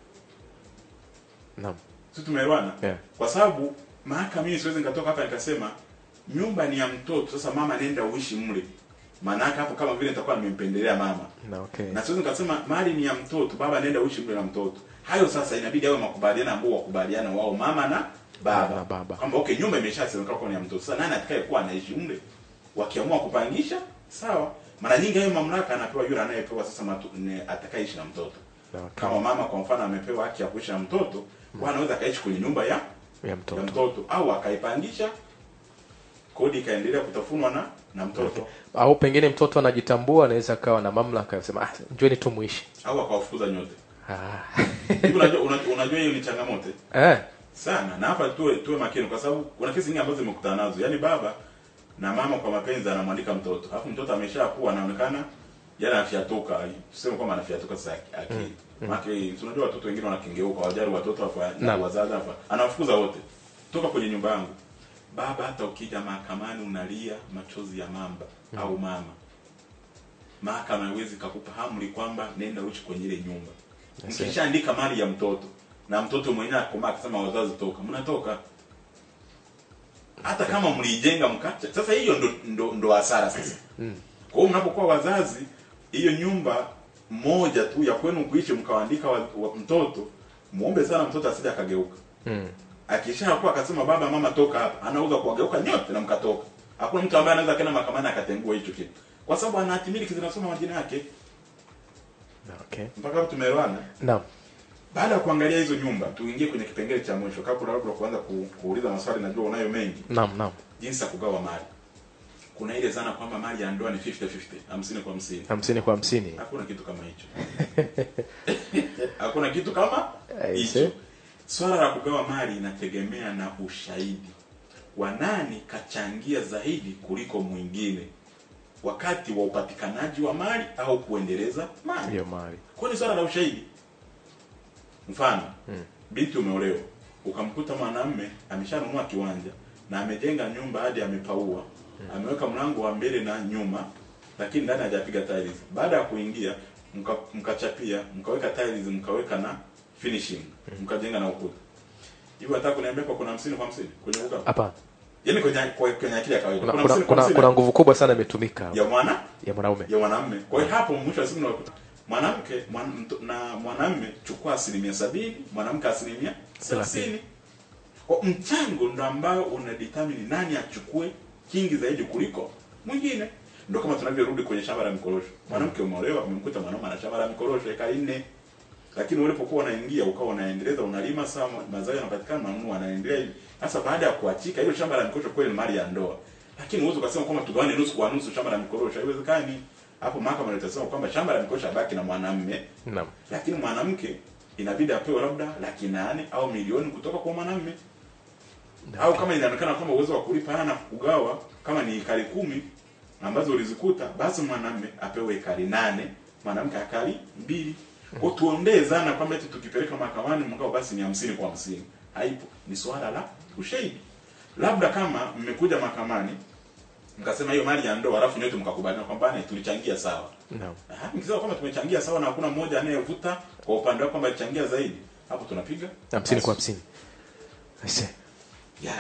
Naam. si tumeelewana Yeah. kwa sababu mahakama mimi siwezi nikatoka hapa nikasema nyumba ni ya mtoto sasa mama nenda uishi mle maana yake hapo kama vile nitakuwa nimempendelea mama Na, okay. na siwezi nikasema mali ni ya mtoto baba nenda uishi mle na mtoto hayo sasa inabidi awe makubaliano ambao wakubaliana wao mama na baba Na baba. kwamba okay nyumba imeshasemekana kuwa ni ya mtoto sasa nani atakaye kuwa anaishi mle wakiamua kupangisha sawa mara nyingi hayo mamlaka anapewa yule anayepewa sasa matu, ne, atakayeishi na mtoto Na, okay. kama mama kwa mfano amepewa haki ya kuishi na mtoto mm. anaweza akaishi kwenye nyumba ya ya mtoto ya mtoto au akaipangisha kodi ikaendelea kutafunwa na na mtoto au pengine mtoto anajitambua anaweza akawa na mamlaka ya kusema ah, njoni tu muishi au akawafukuza nyote ah. hivi unajua unajua unajua hiyo ni changamoto eh. sana na hapa tuwe tuwe makini kwa sababu kuna kesi nyingi ambazo zimekutana nazo yaani baba na mama kwa mapenzi anamwandika mtoto alafu mtoto ameshakuwa anaonekana yana afyatuka tuseme kwamba anafyatuka sasa akili mm. Maki, tunajua watoto wengine wanakengeuka wajari watoto afa na Naam. wazazi afa anawafukuza wote toka kwenye nyumba yangu baba hata ukija mahakamani unalia machozi ya mamba au mama mahakama haiwezi kakupa amri kwamba nenda uishi kwenye ile nyumba Yes, mkishaandika mali ya mtoto na mtoto mwenyewe akomaa akisema wazazi toka mnatoka hata kama mliijenga mkacha sasa hiyo ndo ndo, ndo hasara sasa Mm. kwa hiyo mnapokuwa wazazi hiyo nyumba moja tu ya kwenu kuishi mkawaandika wa, wa, mtoto muombe sana mtoto asije akageuka Mm. akishakuwa akasema baba mama toka hapa anaweza kuwageuka nyote na mkatoka hakuna mtu ambaye anaweza kena mahakamani akatengua hicho kitu kwa sababu ana hati miliki zinasoma majina yake Na, okay. mpaka hapo tumeelewana Naam. baada ya kuangalia hizo nyumba tuingie kwenye kipengele cha mwisho kabla labda kuanza ku, kuuliza maswali najua unayo mengi Naam, naam. jinsi ya kugawa mali kuna ile zana kwamba mali ya ndoa ni 50 50 hamsini kwa hamsini hamsini kwa hamsini hakuna kitu kama hicho hakuna kitu kama Aise. hicho swala la kugawa mali inategemea na ushahidi wa nani kachangia zaidi kuliko mwingine wakati wa upatikanaji wa mali au kuendeleza mali hiyo mali kwa ni swala la ushahidi mfano Mm. binti umeolewa ukamkuta mwanamume ameshanunua kiwanja na amejenga nyumba hadi amepaua ameweka mlango wa mbele na nyuma lakini ndani hajapiga tiles baada ya kuingia mka- mkachapia mkaweka tiles mkaweka na finishing mkajenga na ukuta hivi nataka kuniambia kwa kuna 50 kwa 50 kwenye uga hapana yaani kwenye kwa- kwenye akili ya kawaida kuna, kuna kuna, 50 kwa kuna, 50 kuna nguvu kubwa sana imetumika ya mwana ya mwanaume ya mwanamume. Kwa hiyo hapo mwisho wa siku unakuta mwanamke mwan, mto- na mwanamume chukua asilimia sabini, mwanamke asilimia thelathini. Kwa mchango ndo ambao una determine nani achukue kingi zaidi kuliko mwingine. Ndio kama tunavyorudi kwenye shamba la mikorosho. Mwanamke umeolewa, umemkuta mwanaume ana shamba la mikorosho eka nne. Lakini ulipokuwa unaingia ukawa unaendeleza unalima sawa mazao yanapatikana unanunua anaendelea hivi. Sasa baada ya kuachika hilo shamba la mikorosho kweli ni mali ya ndoa. Lakini uwezo ukasema kwamba tugawane nusu kwa nusu shamba la mikorosho haiwezekani. hapo mahakama itasema kwamba shamba la mikoa baki na mwanamume Naam. lakini mwanamke inabidi apewe labda laki nane au milioni kutoka kwa mwanamume au kama inaonekana kwamba uwezo wa kulipa hana kugawa kama ni ekari kumi ambazo ulizikuta basi mwanamume apewe ekari nane mwanamke ekari mbili kwa tuondee zana kwamba eti tukipeleka mahakamani mkao basi ni hamsini kwa hamsini haipo ni swala la ushahidi labda kama mmekuja mahakamani mkasema hiyo mali ya ndoa alafu nyote mkakubaliana kwamba "Bana, tulichangia sawa Naam. Ah, mkisema kwamba tumechangia sawa na hakuna mmoja anayevuta kwa upande wako kwamba alichangia zaidi hapo tunapiga hamsini kwa hamsini I see. yeah.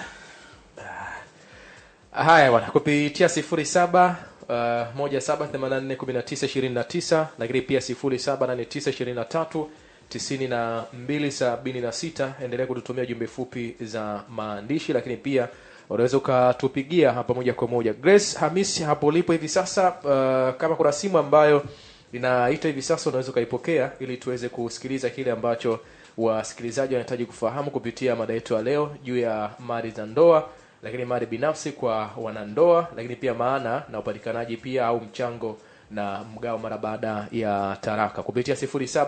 haya bwana kupitia sifuri saba uh, moja saba themanini na nne kumi na tisa ishirini na tisa lakini pia sifuri saba nane tisa ishirini na tatu tisini na mbili sabini na sita endelea kututumia jumbe fupi za maandishi lakini pia unaweza ukatupigia hapa moja kwa moja grace hamis hapo ulipo hivi sasa uh, kama kuna simu ambayo inaita hivi sasa unaweza ukaipokea ili tuweze kusikiliza kile ambacho wasikilizaji wanahitaji kufahamu kupitia mada yetu ya leo juu ya mali za ndoa lakini mali binafsi kwa wanandoa lakini pia maana na upatikanaji pia au mchango na mgao mara baada ya taraka kupitia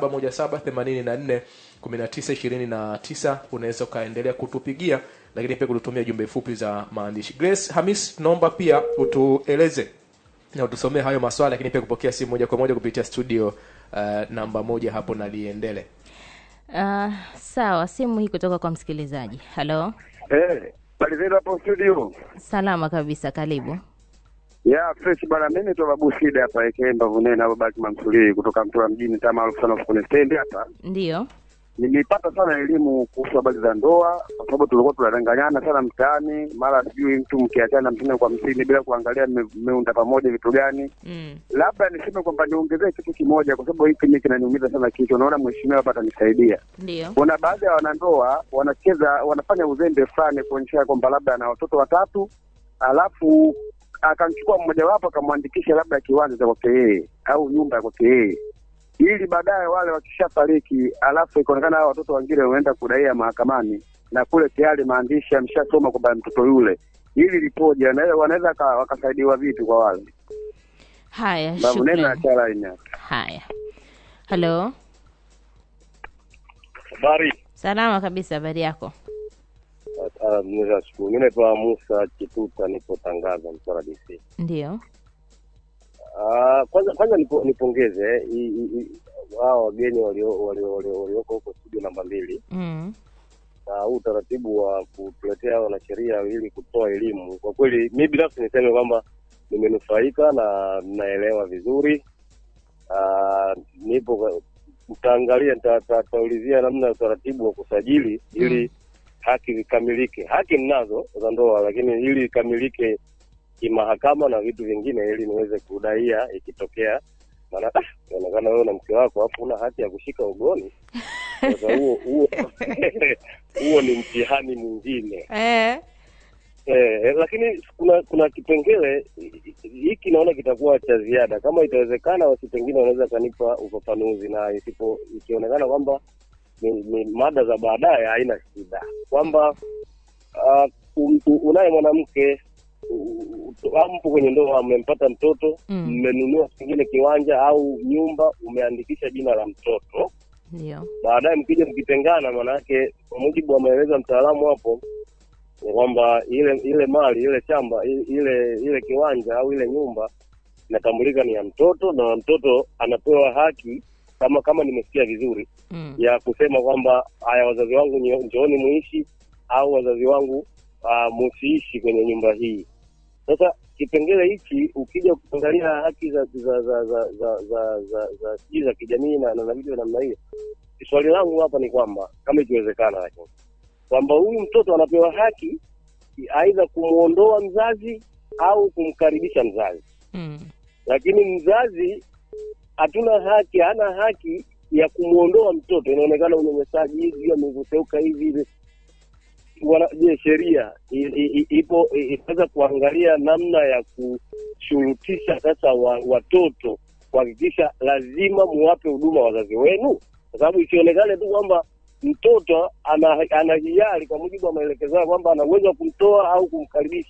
0717841929 unaweza ukaendelea kutupigia lakini pia kututumia jumbe fupi za maandishi grace hamis tunaomba pia utueleze na utusomee hayo maswala lakini pia kupokea simu moja kwa moja kupitia studio uh, namba moja hapo na liendele Uh, sawa, simu hii kutoka kwa msikilizaji. Halo, Eh, bali zenu hapo studio. salama kabisa, karibu. Ya fresh bana, mimi naitwa Babu Shida hapa aka Mbavu Nene hapo Baki Mamsuli kutoka Mtwara mjini kama maarufu sana kwenye stendi hapa. Ndiyo. Nilipata sana elimu kuhusu habari za ndoa kwa sababu tulikuwa tunadanganyana sana mtaani, mara sijui mtu mkiachana hamsini kwa hamsini bila kuangalia mme- mmeunda pamoja vitu gani. Mm. Labda niseme kwamba niongezee kitu kimoja, kwa sababu hiki mimi kinaniumiza sana kichwa. Naona mheshimiwa hapa atanisaidia. Ndiyo. kuna baadhi ya wanandoa wanacheza wanafanya uzembe fulani kuonyesha kwamba labda ana watoto watatu alafu akamchukua mmojawapo akamwandikisha labda kiwanja cha kwake yeye au nyumba ya kwake yeye ili baadaye wale wakishafariki alafu ikaonekana hao watoto wengine wameenda kudaia mahakamani na kule tayari maandishi ameshasoma kwamba mtoto yule hili lipoje Wana- wanaweza waka- wakasaidiwa vipi kwa wale Haya, babu neno shukrani. acha line hapa. Haya, halo, Habari. salama kabisa, habari yako? Ah, Mwenyezi shukuru. Mimi naitwa Musa Chituta, nipo Tangaza, Mtwara DC. Ndiyo. Ah, kwanza kwanza nipo, nipongeze eh, i- i- i- hao wageni walio- walio- walio- walioko huko studio namba mbili Mm. na huu utaratibu wa kutuletea wanasheria ili kutoa elimu. Kwa kweli mi binafsi niseme kwamba nimenufaika na naelewa vizuri. Ah, nipo kwa- nitaangalia nita- nita- nitaulizia namna ya utaratibu wa kusajili ili haki zikamilike. Haki ninazo za ndoa, lakini ili ikamilike kimahakama na vitu vingine, ili niweze kudaia ikitokea, maana ah, inaonekana wewe na mke wako hapo una haki ya kushika ugoni. Sasa huo huo huo ni mtihani mwingine Eh. eh, lakini kuna kuna kipengele hiki naona kitakuwa cha ziada. Kama itawezekana, basi pengine wanaweza kanipa ufafanuzi, na isipo ikionekana kwamba ni, ni mada za baadaye, haina shida kwamba uh, um, unaye mwanamke u- u- mpo kwenye ndoa, mmempata mtoto, Mm. mmenunua pengine kiwanja au nyumba, umeandikisha jina la mtoto Ndiyo. baadaye mkija mkitengana, maanake kwa mujibu wa maelezo ya mtaalamu hapo ni kwamba ile ile mali ile shamba i- ile ile kiwanja au ile nyumba inatambulika ni ya mtoto, na mtoto anapewa haki kama kama nimesikia vizuri Mm. ya kusema kwamba haya, wazazi wangu nyo- njooni muishi au wazazi wangu uh, musiishi kwenye nyumba hii. Sasa kipengele hichi ukija kuangalia haki za za za za za za za za sijui za kijamii na na vitu vya namna hiyo, swali langu hapa ni kwamba kama ikiwezekana, lakini kwamba huyu mtoto anapewa haki aidha kumwondoa mzazi au kumkaribisha mzazi, Mm. lakini mzazi hatuna haki, hana haki ya kumwondoa mtoto. Inaonekana unyanyasaji hivi, amevuteuka hivi hivi. Wana- Je, sheria i- i- i- ipo i- itaweza kuangalia namna ya kushurutisha sasa wa, watoto kuhakikisha lazima muwape huduma wazazi wenu, kwa sababu isionekane tu kwamba mtoto ana, ana hiari kwa mujibu wa maelekezo yao kwamba ana uwezo wa kumtoa au kumkaribisha.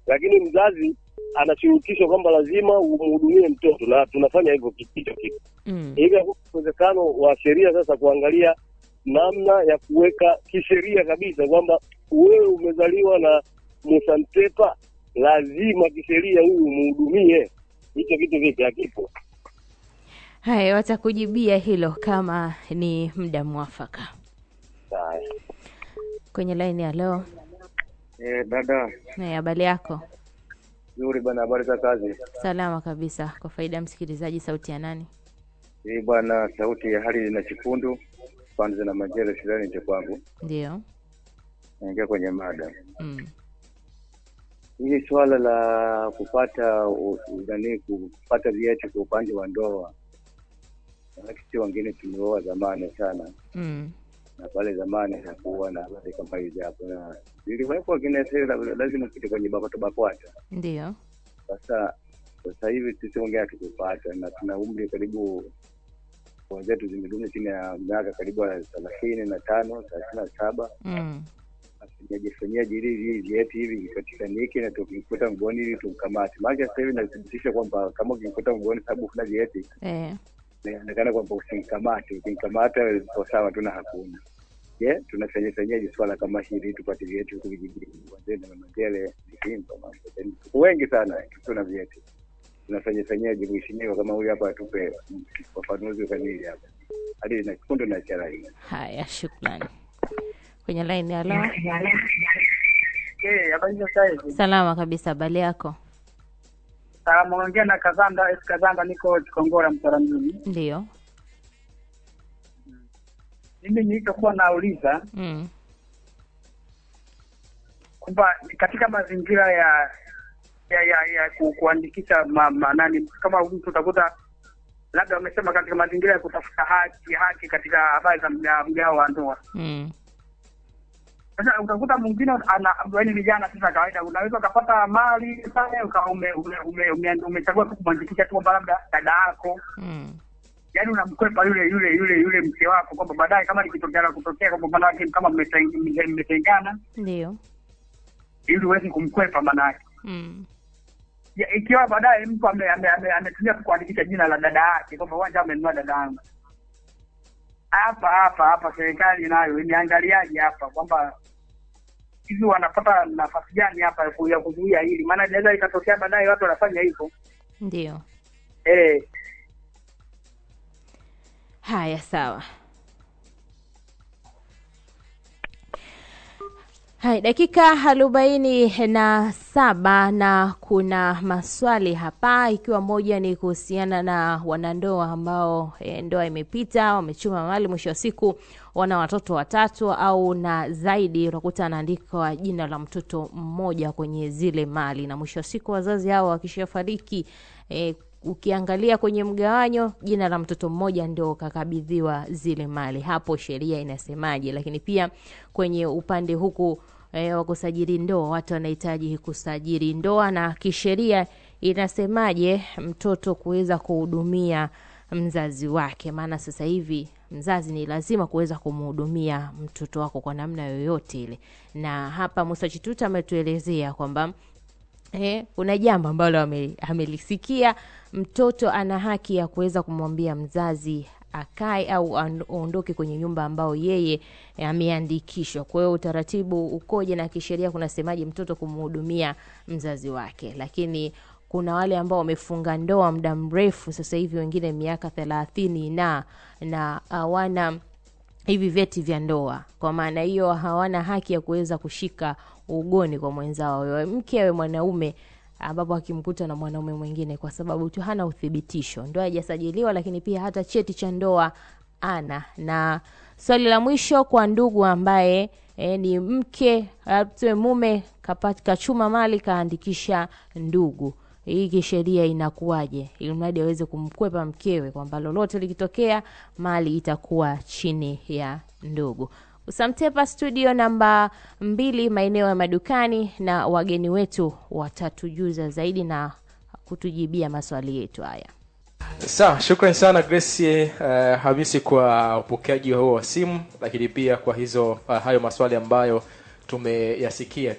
lakini mzazi anashurutishwa kwamba lazima umhudumie mtoto, na tunafanya hivyo hicho kitu Mm. hivi. Hakuna uwezekano wa sheria sasa kuangalia namna ya kuweka kisheria kabisa kwamba wewe umezaliwa na Musa Mtepa, lazima kisheria huyu umhudumie. Hicho kitu vipi? Hakipo. Haya, watakujibia hilo kama ni muda mwafaka. Haya. Kwenye laini ya leo, Eh, dada na habari yako? nzuri bwana, habari za kazi? Salama kabisa. Kwa faida ya msikilizaji, sauti ya nani? Hii bwana, sauti ya hali na chikundu kwanza na majele shuleni nje kwangu. Ndio. Naingia kwenye mada Mm. hili, swala la kupata u- u- nani, kupata vyeti kwa upande wa ndoa, manake si wengine tumeoa zamani sana, Mm. na pale zamani hakuwa na habari kama hizi hapo, na ziliwekwa kine lazima upite kwenye BAKWATA BAKWATA. Ndio. Sasa sasa hivi sisi wengine hatukupata na tuna umri karibu wenzetu zimedumu chini ya miaka karibu ya thelathini na tano thelathini na saba Mm. fanyaje fanyaje ili hivi vyeti hivi vipatikanike na tukikuta mgoni ili tumkamate. Maana sasa hivi nathibitisha kwamba kama ukikuta mgoni sababu kuna vyeti Eh. inaonekana kwamba usimkamate, ukimkamata iko sawa tu na hakuna. Je, tunafanya fanyaje swala kama hili tupate vyeti huku vijijini wazee na mamajele Vikimba, mambo. Yaani tuko wengi sana tuna vyeti tunafanya fanyaje mheshimiwa kama huyu hapa atupe ufafanuzi kamili hapa hadi na kikundi na chara hii Haya, shukrani. Kwenye laini ya leo, Eh, habari za sasa hivi. salama kabisa. Habari yako? Salamu ongea na Kazanda, S Kazanda niko Chikongora Mtwara mjini. Ndio. Mimi nilichokuwa nauliza Mm. kwamba katika mazingira ya ya ya, ya ku, kuandikisha ma, ma, nani kama mtu utakuta labda wamesema katika mazingira ya kutafuta haki haki katika habari za mga- mgao wa ndoa. Mm. Sasa utakuta mwingine ana yaani vijana sasa kawaida, unaweza ukapata mali pale uka ume, ume, ume, ume, umechagua tu kumwandikisha tu kwamba labda dada yako Mm. yaani unamkwepa yule yule yule yule mke wako kwamba baadaye kama likitokea kutokea kwamba manake kama mmeten- mme- mmetengana Ndio. ili uwezi kumkwepa manake Mm. Ya, ikiwa baadaye mtu ame- ame- ame- ametumia tu kuandikisha jina la dada yake kwamba uwanja amenunua dada yangu hapa hapa hapa serikali nayo imeangaliaje hapa kwamba hivi wanapata nafasi gani hapa ya ku- ya kuzuia hili maana inaweza ikatokea baadaye watu wanafanya hivyo Ndio. eh Haya, sawa. Hai, dakika arobaini na saba na kuna maswali hapa, ikiwa moja ni kuhusiana na wanandoa ambao e, ndoa imepita, wamechuma mali, mwisho wa siku wana watoto watatu au na zaidi, unakuta anaandikwa jina la mtoto mmoja kwenye zile mali, na mwisho wa siku wazazi hao wakishafariki e, ukiangalia kwenye mgawanyo jina la mtoto mmoja ndio kakabidhiwa zile mali. Hapo sheria inasemaje? Lakini pia kwenye upande huku e, wa kusajili ndoa, watu wanahitaji kusajili ndoa, na kisheria inasemaje mtoto kuweza kuhudumia mzazi wake? Maana sasa hivi mzazi ni lazima kuweza kumhudumia mtoto wako kwa namna yoyote ile, na hapa Musa Chituta ametuelezea kwamba Eh, kuna jambo ambalo ame- amelisikia. Mtoto ana haki ya kuweza kumwambia mzazi akae au an- aondoke kwenye nyumba ambao yeye eh, ameandikishwa. Kwa hiyo utaratibu ukoje na kisheria kunasemaje mtoto kumhudumia mzazi wake? Lakini kuna wale ambao wamefunga ndoa muda mrefu, sasa hivi wengine miaka thelathini na na hawana hivi vyeti vya ndoa. Kwa maana hiyo hawana haki ya kuweza kushika ugoni kwa mwenzao, awe mke awe mwanaume, ambapo akimkuta na mwanaume mwingine, kwa sababu tu hana uthibitisho, ndoa haijasajiliwa, lakini pia hata cheti cha ndoa ana. Na swali la mwisho kwa ndugu ambaye e, ni mke au tuseme mume kapata kachuma mali kaandikisha ndugu hii kisheria inakuwaje, ili mradi aweze kumkwepa mkewe kwamba lolote likitokea mali itakuwa chini ya ndugu. Usamtepa studio namba mbili maeneo ya madukani, na wageni wetu watatujuza zaidi na kutujibia maswali yetu haya. Sawa, shukrani sana Grace uh, Hamisi kwa upokeaji huo wa simu, lakini pia kwa hizo uh, hayo maswali ambayo tumeyasikia pia.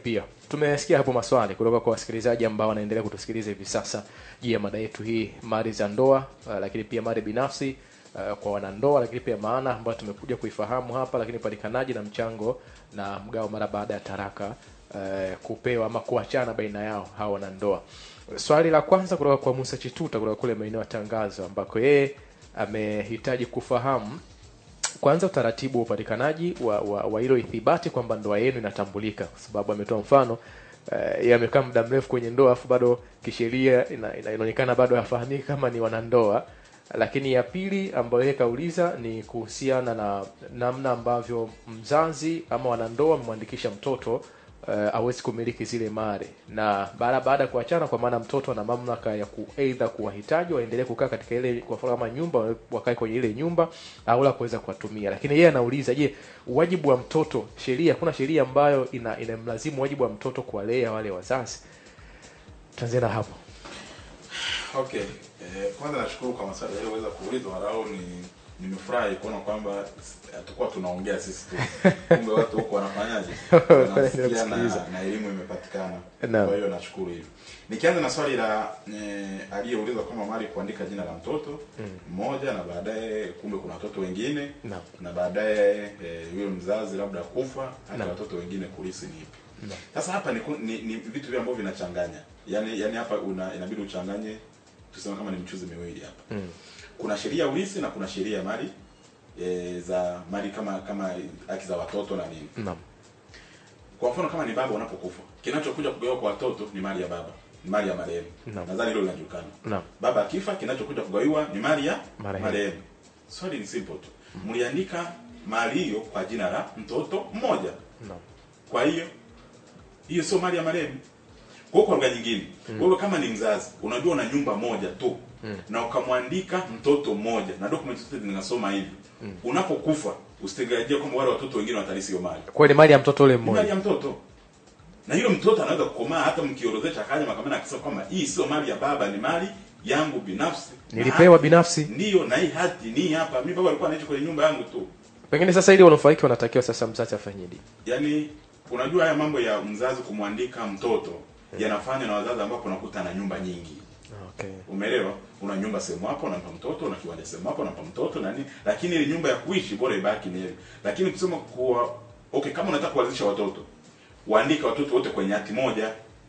tumesikia hapo maswali kutoka kwa wasikilizaji ambao wanaendelea kutusikiliza hivi sasa juu ya mada yetu hii mali za ndoa uh, lakini pia mali binafsi uh, kwa wanandoa lakini pia maana ambayo tumekuja kuifahamu hapa lakini upatikanaji na mchango na mgao mara baada ya taraka uh, kupewa ama kuachana baina yao hawa wanandoa swali la kwanza kutoka kwa musa chituta kutoka kule maeneo ya tangazo ambako yeye amehitaji kufahamu kwanza utaratibu wa upatikanaji wa, wa, wa hilo ithibati kwamba ndoa yenu inatambulika kwa sababu ametoa mfano uh, yeye amekaa muda mrefu kwenye ndoa afu bado kisheria ina, ina, inaonekana bado hafahamiki kama ni wanandoa lakini ya pili ambayo yeye kauliza ni kuhusiana na namna ambavyo mzazi ama wanandoa wamemwandikisha mtoto uh, awezi kumiliki zile mali na baada baada ya kuachana kwa maana mtoto ana mamlaka ya ku aidha kuwahitaji waendelee kukaa katika ile kwa mfano kama nyumba wakae kwenye ile nyumba au la kuweza kuwatumia lakini yeye anauliza je wajibu wa mtoto sheria kuna sheria ambayo ina inamlazimu wajibu wa mtoto kuwalea wale wazazi tuanzie na hapo Okay. Eh, kwanza nashukuru kwa maswali yaliyoweza kuulizwa walau ni nimefurahi kuona kwamba hatukuwa tunaongea sisi tu. Kumbe watu huko wanafanyaje? Wanasikia na, kusikiliza. na elimu imepatikana. Naam. Kwa hiyo nashukuru hivyo. Nikianza na swali la eh, aliyeuliza kama mali kuandika jina la mtoto mmoja na baadaye kumbe kuna watoto wengine Naam. na baadaye eh, yule mzazi labda kufa hata Naam. watoto wengine kulisi ni ipi. Naam. Sasa hapa ni, ku- ni, ni vitu vile ambavyo vinachanganya. Yaani yani hapa una, inabidi uchanganye tuseme kama ni mchuzi miwili hapa. Mm. Kuna sheria ya ulisi na kuna sheria ya mali e, za mali kama kama haki za watoto na nini. Naam. Kwa mfano kama ni baba unapokufa, kinachokuja kugawiwa kwa watoto ni mali ya baba, ni mali ya marehemu. Naam. Nadhani hilo linajulikana. Naam. Baba akifa, kinachokuja kugawiwa ni mali ya Marehemu. marehemu. Swali ni simple tu. Mliandika mali hiyo kwa jina la mtoto mmoja. Naam. Kwa hiyo hiyo sio mali ya marehemu. Kwa hiyo kwa lugha nyingine, wewe kama ni mzazi, unajua una nyumba moja tu na ukamwandika mtoto mmoja na document zote zinasoma hivi. Unapokufa usitegemee kwamba wale watoto wengine watalisi hiyo mali. kwa hiyo ni mali ya mtoto ule Ni mali mmoja ya mtoto. Na hilo mtoto anaweza kukomaa hata mkiorodhesha akaja mahakamani akisema kwamba hii sio mali ya baba, ni mali yangu binafsi. Na nilipewa hati- binafsi Ndiyo, na hii hati ni hapa. Mimi baba alikuwa anaishi kwenye nyumba yangu tu. pengine sasa ili wanufaiki wanatakiwa sasa mzazi afanyeje Yaani unajua haya mambo ya mzazi kumwandika mtoto yanafanywa na wazazi ambapo unakuta na nyumba nyingi. okay Umeelewa? Una nyumba sehemu hapo unampa mtoto, una kiwanja sehemu hapo unampa mtoto na nini, lakini ile nyumba ya kuishi bora ibaki ni ile. Lakini kusema kuwa okay, kama unataka kuanzisha watoto, waandike watoto wote kwenye hati moja,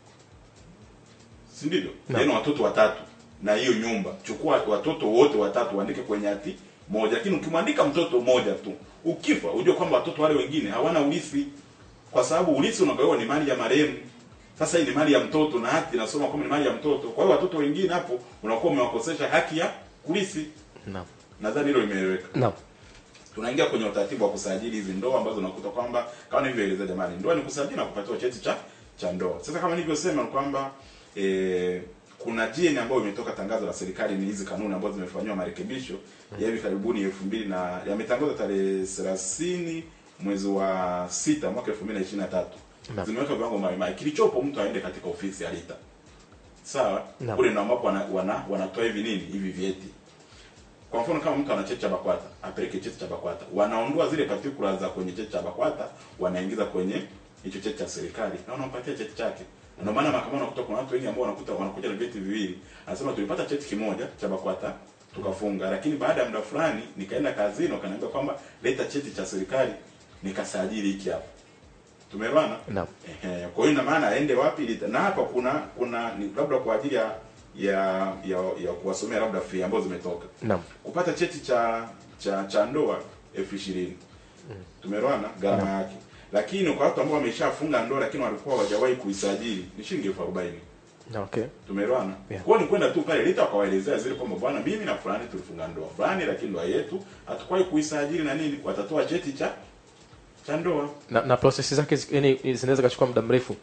si ndivyo? Naam. Yaani watoto watatu na hiyo nyumba, chukua watoto wote watatu waandike kwenye hati moja. Lakini ukimwandika mtoto mmoja tu, ukifa ujue kwamba watoto wale wengine hawana urithi, kwa sababu urithi unagawiwa ni mali ya marehemu. Sasa hii ni mali ya mtoto na hati inasoma kwamba ni mali ya mtoto. Kwa hiyo watoto wengine hapo unakuwa umewakosesha haki ya kurithi. naam Nadhani hilo limeeleweka. naam Tunaingia kwenye utaratibu wa kusajili hizi ndoa ambazo unakuta kwamba kama nilivyoeleza jamani, ndoa ni kusajili na kupatiwa cheti cha cha ndoa. Sasa kama nilivyosema ni kwamba eh, kuna GN ambayo imetoka tangazo la serikali, ni hizi kanuni ambazo zimefanywa marekebisho ya hivi karibuni elfu mbili na yametangazwa tarehe 30 mwezi wa sita mwaka 2023 Naam. zimeweka viwango mbalimbali. Kilichopo mtu aende katika ofisi ya RITA. Sawa? Naam. Kule ndio ambapo wana, wana, wanatoa hivi nini hivi vyeti. Kwa mfano kama mtu ana cheti cha BAKWATA, apeleke cheti cha BAKWATA. Wanaondoa zile particulars za kwenye cheti cha BAKWATA, wanaingiza kwenye hicho cheti cha serikali na wanampatia cheti chake. Na Ndio maana mahakamani unakuta kuna watu wengi ambao wanakuta wanakuja na vyeti viwili. Anasema tulipata cheti kimoja cha BAKWATA tukafunga, lakini baada ya muda fulani nikaenda kazini wakaniambia kwamba leta cheti cha serikali nikasajili hiki hapa. Tumeelewana? naam Ehe, kwa hiyo ina maana aende wapi lita- na hapa kuna kuna ni labda kwa ajili ya ya ya, ya kuwasomea labda fee ambazo zimetoka naam kupata cheti cha cha cha ndoa elfu ishirini tumeelewana gharama yake lakini kwa watu ambao wameshafunga ndoa lakini walikuwa hawajawahi kuisajili ni shilingi elfu arobaini Na okay tumeelewana Yeah. kwa hiyo ni kwenda tu pale lita wakawaelezea zile kwamba bwana mimi na fulani tulifunga ndoa fulani lakini ndoa yetu hatukuwahi kuisajili na nini watatoa cheti cha cha ndoa na, na process zake zi- yani zinaweza kachukua muda mrefu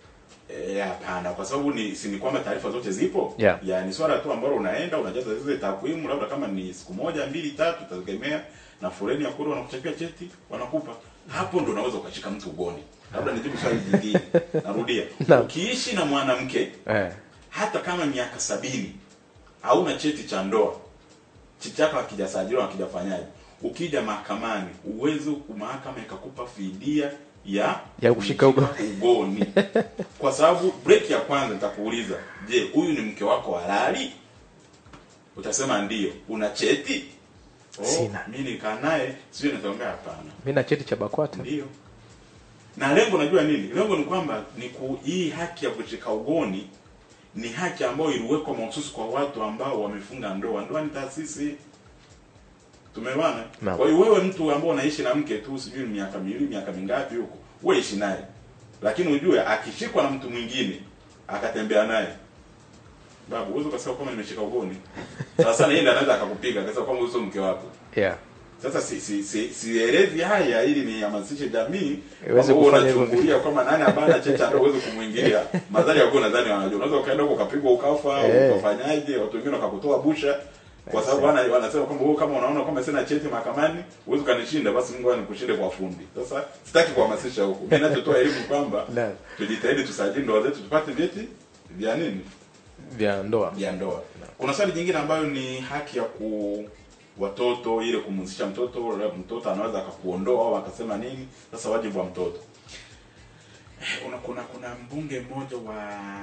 Eh, hapana kwa sababu ni si ni kwamba taarifa zote zipo Yeah. ya ni swala tu ambalo unaenda unajaza zile takwimu labda kama ni siku moja mbili tatu utategemea na foleni ya kule wanakuchapia cheti wanakupa hapo ndo unaweza ukashika mtu ugoni labda nijibu swali jingine narudia Naam. ukiishi na mwanamke eh hata kama miaka sabini hauna cheti cha ndoa cheti chako hakijasajiliwa hakijafanyaje ukija mahakamani uwezo mahakama ikakupa fidia ya Ya kushika ugo- ugoni kwa sababu break ya kwanza nitakuuliza je huyu ni mke wako halali utasema ndio una cheti oh, Sina. mi nikaa naye sijui nitaongea hapana mi na cheti cha bakwata ndio na lengo najua nini lengo ni kwamba ni ku, hii haki ya kushika ugoni ni haki ambayo iliwekwa mahususi kwa watu ambao wamefunga ndoa ndoa ni taasisi tumeelewana Naam. kwa hiyo wewe mtu ambao unaishi na mke tu sijui miaka miwili miaka mingapi huko wewe ishi naye lakini ujue akishikwa na mtu mwingine akatembea naye babu uwezo ukasema kwamba nimeshika ugoni sasa na yeye ndiye anaweza akakupiga akasema kwamba huyu sio mke wako yeah. sasa si si si sielezi haya ili nihamasishe jamii Iweze kwamba kufanya hivyo. unachungulia kwamba nani abana checha ndio uweze kumwingilia madhari yako nadhani wanajua unaweza ukaenda huko ukapigwa ukafa Eh. ukafanyaje watu wengine wakakutoa busha kwa sababu wana wanasema kwamba wewe kama unaona kwamba sina cheti mahakamani uweze kanishinda basi Mungu anikushinde kwa fundi sasa sitaki kuhamasisha huko mimi ninachotoa elimu kwamba Naam. tujitahidi tusajili ndoa zetu tupate vyeti vya nini vya ndoa ya ndoa. Kuna swali jingine ambayo ni haki ya ku watoto ile kumhusisha mtoto, labda mtoto anaweza akakuondoa au akasema nini. Sasa wajibu wa mtoto. Eh, Kuna kuna kuna mbunge mmoja wa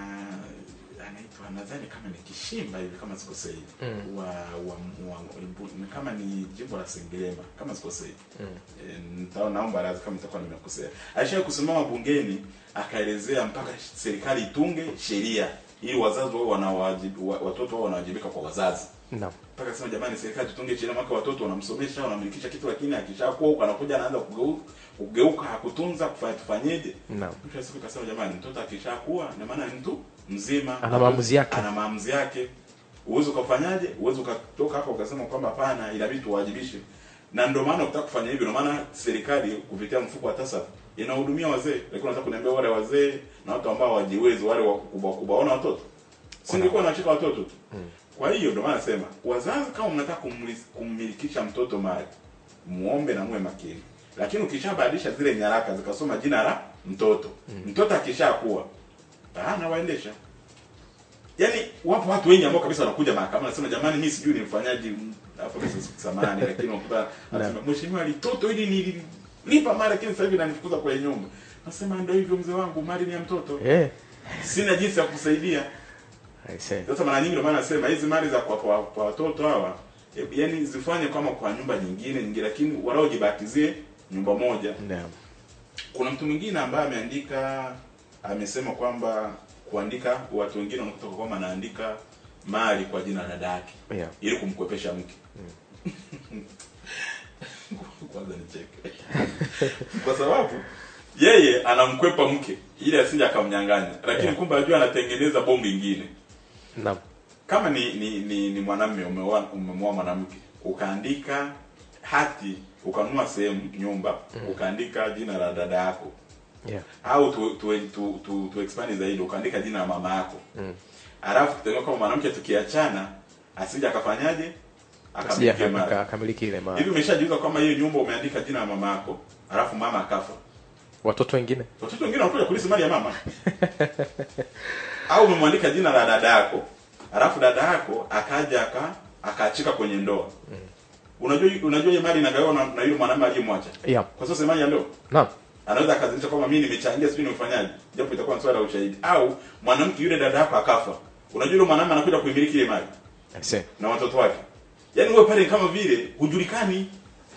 anaitwa nadhani kama ni Kishimba hivi kama sikosei. Mm. Wa, wa, wa, ni kama ni jimbo la Sengerema kama sikosei. Mm. E, nita- naomba radhi kama nitakuwa nimekosea. Alishawahi kusimama bungeni akaelezea mpaka serikali itunge sheria ili wazazi wao wanawajibu, wa- watoto wao wanawajibika kwa wazazi. naam Mpaka sema jamani, serikali tutunge sheria mwaka watoto wanamsomesha wanamlikisha kitu, lakini akishakuwa huko anakuja anaanza kugeuka kugeuka hakutunza kufanya tufanyeje? naam Mwisho wa siku kasema jamani, mtoto akishakuwa na maana ni mtu mzima, Ana maamuzi yake. ana maamuzi yake. Uwezo ukafanyaje? Uwezo ukatoka hapo ukasema kwamba hapana, inabidi tuwajibishe. Na ndio maana ukitaka kufanya hivyo, ndio maana serikali kupitia mfuko wa TASAF inahudumia wazee. Lakini unataka kuniambia wale wazee na watu ambao hawajiwezi, wale wakubwa wakubwa, wana watoto, singekuwa nawashika watoto tu. Kwa hiyo ndio maana nasema wazazi, kama mnataka kumlis- kummilikisha mtoto mali, muombe na muwe makini. Lakini ukishabadilisha zile nyaraka zikasoma jina la mtoto, mtoto akishakuwa ah, nawaendesha Yaani wapo watu wengi ambao kabisa wanakuja mahakamani wanasema jamani, mimi sijui nimfanyaje hapo pesa samani, lakini unakuta anasema mheshimiwa, litoto hili nilipa mara, lakini sasa hivi nanifukuza kwenye nyumba. Nasema ndio hivyo mzee wangu, mali ni ya mtoto, eh sina jinsi ya kusaidia. I see. Sasa mara nyingi ndio maana nasema hizi mali za kwa, kwa, kwa watoto hawa e, yani zifanye kama kwa nyumba nyingine nyingine, lakini walau jibatizie nyumba moja. naam Kuna mtu mwingine ambaye ameandika amesema kwamba kuandika watu wengine wanakuta kwamba anaandika mali kwa jina la dada yake yeah ili kumkwepesha mke. Kwanza nicheke kwa sababu yeye anamkwepa mke ili asije akamnyang'anya, lakini Yeah. kumbe ajua anatengeneza bomu ingine. naam Kama ni ni ni, ni mwanamume umeoa umemwoa mwanamke ukaandika hati ukanunua sehemu nyumba ukaandika jina la dada yako yeah au tu tu tu, tu, tu expand zaidi ukaandika jina la mama yako Mm. alafu tutenga kama mwanamke tukiachana asije akafanyaje Asije akamiliki mali aka- akamiliki ile hivi mali umeshajiuza kwamba hiyo nyumba umeandika jina la mama yako alafu mama akafa watoto wengine watoto wengine wanakuja kulisi mali ya mama au umemwandika jina la dada yako alafu dada yako akaja aka akaachika kwenye ndoa unajua unajua hiyo mali inagawiwa na, na yule mwanamume aliyemwacha yeah kwa sasa mali ya ndoa naam anaweza akazilisha kwamba mimi nimechangia sijui nimefanyaje japo itakuwa ni swala la ushahidi au mwanamke yule dada yako akafa unajua yule mwanamume anakuja kuimiliki ile mali I see. na watoto wake yaani wewe pale kama vile hujulikani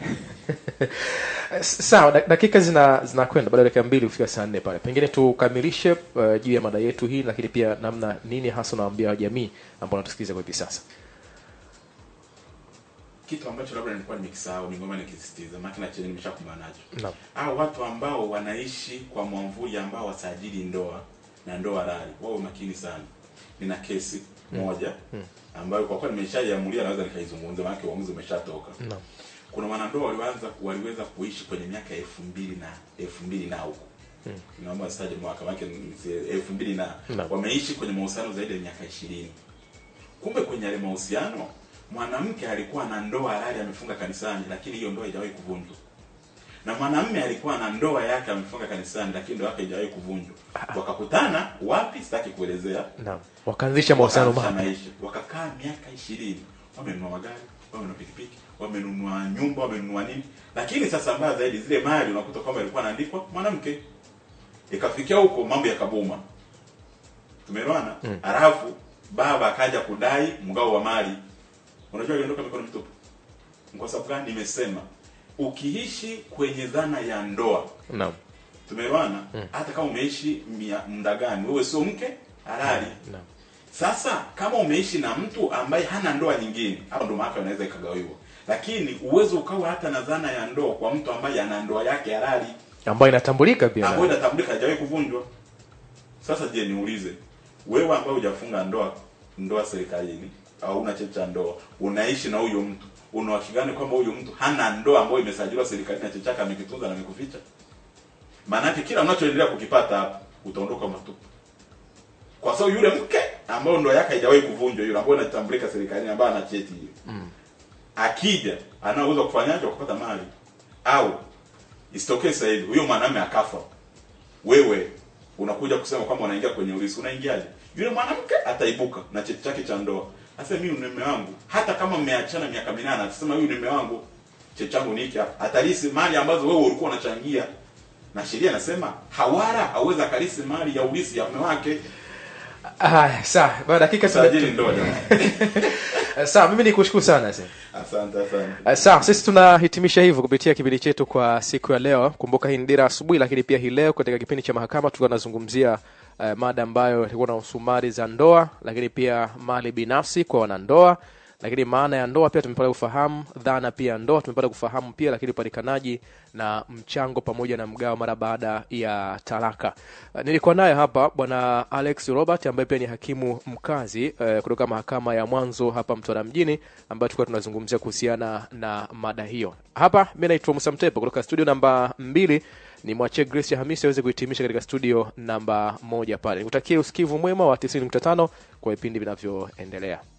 S- sawa dak- dakika zina zinakwenda baada ya dakika mbili kufika saa nne pale pengine tukamilishe uh, juu ya mada yetu hii lakini pia namna nini hasa unawaambia jamii ambao wanatusikiliza kwa hivi sasa kitu ambacho labda nilikuwa nimekisahau ningoma nikisisitiza maana na chenye nimeshakumbana nacho naam au watu ambao wanaishi kwa mwamvuli ambao wasajili ndoa na ndoa halali wawe makini sana nina kesi moja ambayo kwa kweli nimeshaiamulia naweza nikaizungumza maana uamuzi umeshatoka naam kuna wanandoa walianza waliweza kuishi kwenye miaka elfu mbili na elfu mbili na huko naomba sitaje mwaka maana elfu mbili na Naam. wameishi kwenye mahusiano zaidi ya miaka ishirini kumbe kwenye yale mahusiano mwanamke alikuwa na ndoa halali amefunga kanisani lakini hiyo ndoa haijawahi kuvunjwa na mwanamume alikuwa na ndoa yake amefunga kanisani lakini ndoa yake haijawahi kuvunjwa wakakutana wapi sitaki kuelezea naam wakaanzisha mahusiano Wakaanzisha mapya maisha wakakaa miaka ishirini wamenunua magari wamenunua pikipiki wamenunua nyumba wamenunua nini lakini sasa mbaya zaidi zile mali unakuta kwamba ilikuwa inaandikwa mwanamke ikafikia huko mambo yakabuma tumeelewana mm. halafu baba akaja kudai mgao wa mali unajua aliondoka mikono mitupu kwa sababu gani nimesema ukiishi kwenye dhana ya ndoa naam tumeelewana hata kama umeishi mia- muda gani wewe sio mke halali naam sasa kama umeishi na mtu ambaye hana ndoa nyingine hapo ndo mahakama inaweza ikagawiwa lakini uwezo ukawa hata na dhana ya ndoa kwa mtu ambaye ana ndoa yake halali ambayo inatambulika pia ambayo na- inatambulika hajawahi kuvunjwa sasa je niulize wewe ambaye hujafunga ndoa ndoa serikalini au una cheti cha ndoa unaishi na huyo mtu una uhakika gani kwamba huyo mtu hana ndoa ambayo imesajiliwa serikalini na cheti chake amekitunza na amekuficha maanake kila unachoendelea kukipata hapa utaondoka matupu kwa sababu yule mke ambayo ndoa yake haijawahi kuvunjwa yule ambayo inatambulika serikalini ambayo ana cheti hiyo mm. akija ana uwezo wa kufanyaje wa kupata mali au isitokee sasa hivi huyo mwanamume akafa wewe unakuja kusema kwamba unaingia kwenye ulisi unaingiaje yule mwanamke ataibuka na cheti chake cha ndoa sasa mimi ni mume wangu hata kama mmeachana miaka minane atasema huyu ni mume wangu cheti changu ni hiki hapa atalisi mali ambazo wewe ulikuwa unachangia na sheria inasema hawara hawezi akalisi mali ya ulisi ya mume wake Haya, sawa baada dakika sajili tume- ndoa jamani sawa mimi nikushukuru sana sasa asante asante Uh, sawa sisi tunahitimisha hivyo kupitia kipindi chetu kwa siku ya leo kumbuka hii ni dira asubuhi lakini pia hii leo katika kipindi cha mahakama tulikuwa tunazungumzia uh, mada ambayo ilikuwa na usumari za ndoa lakini pia mali binafsi kwa wanandoa lakini maana ya ndoa pia tumepata kufahamu dhana pia ya ndoa tumepata kufahamu pia lakini upatikanaji na mchango pamoja na mgao mara baada ya talaka uh, nilikuwa naye hapa bwana alex robert ambaye pia ni hakimu mkazi uh, kutoka mahakama ya mwanzo hapa mtwara mjini ambayo tulikuwa tunazungumzia kuhusiana na mada hiyo hapa mi naitwa musa mtepo kutoka studio namba mbili ni mwachie grace ya hamisi aweze kuhitimisha katika studio namba moja pale nikutakie usikivu mwema wa 95 kwa vipindi vinavyoendelea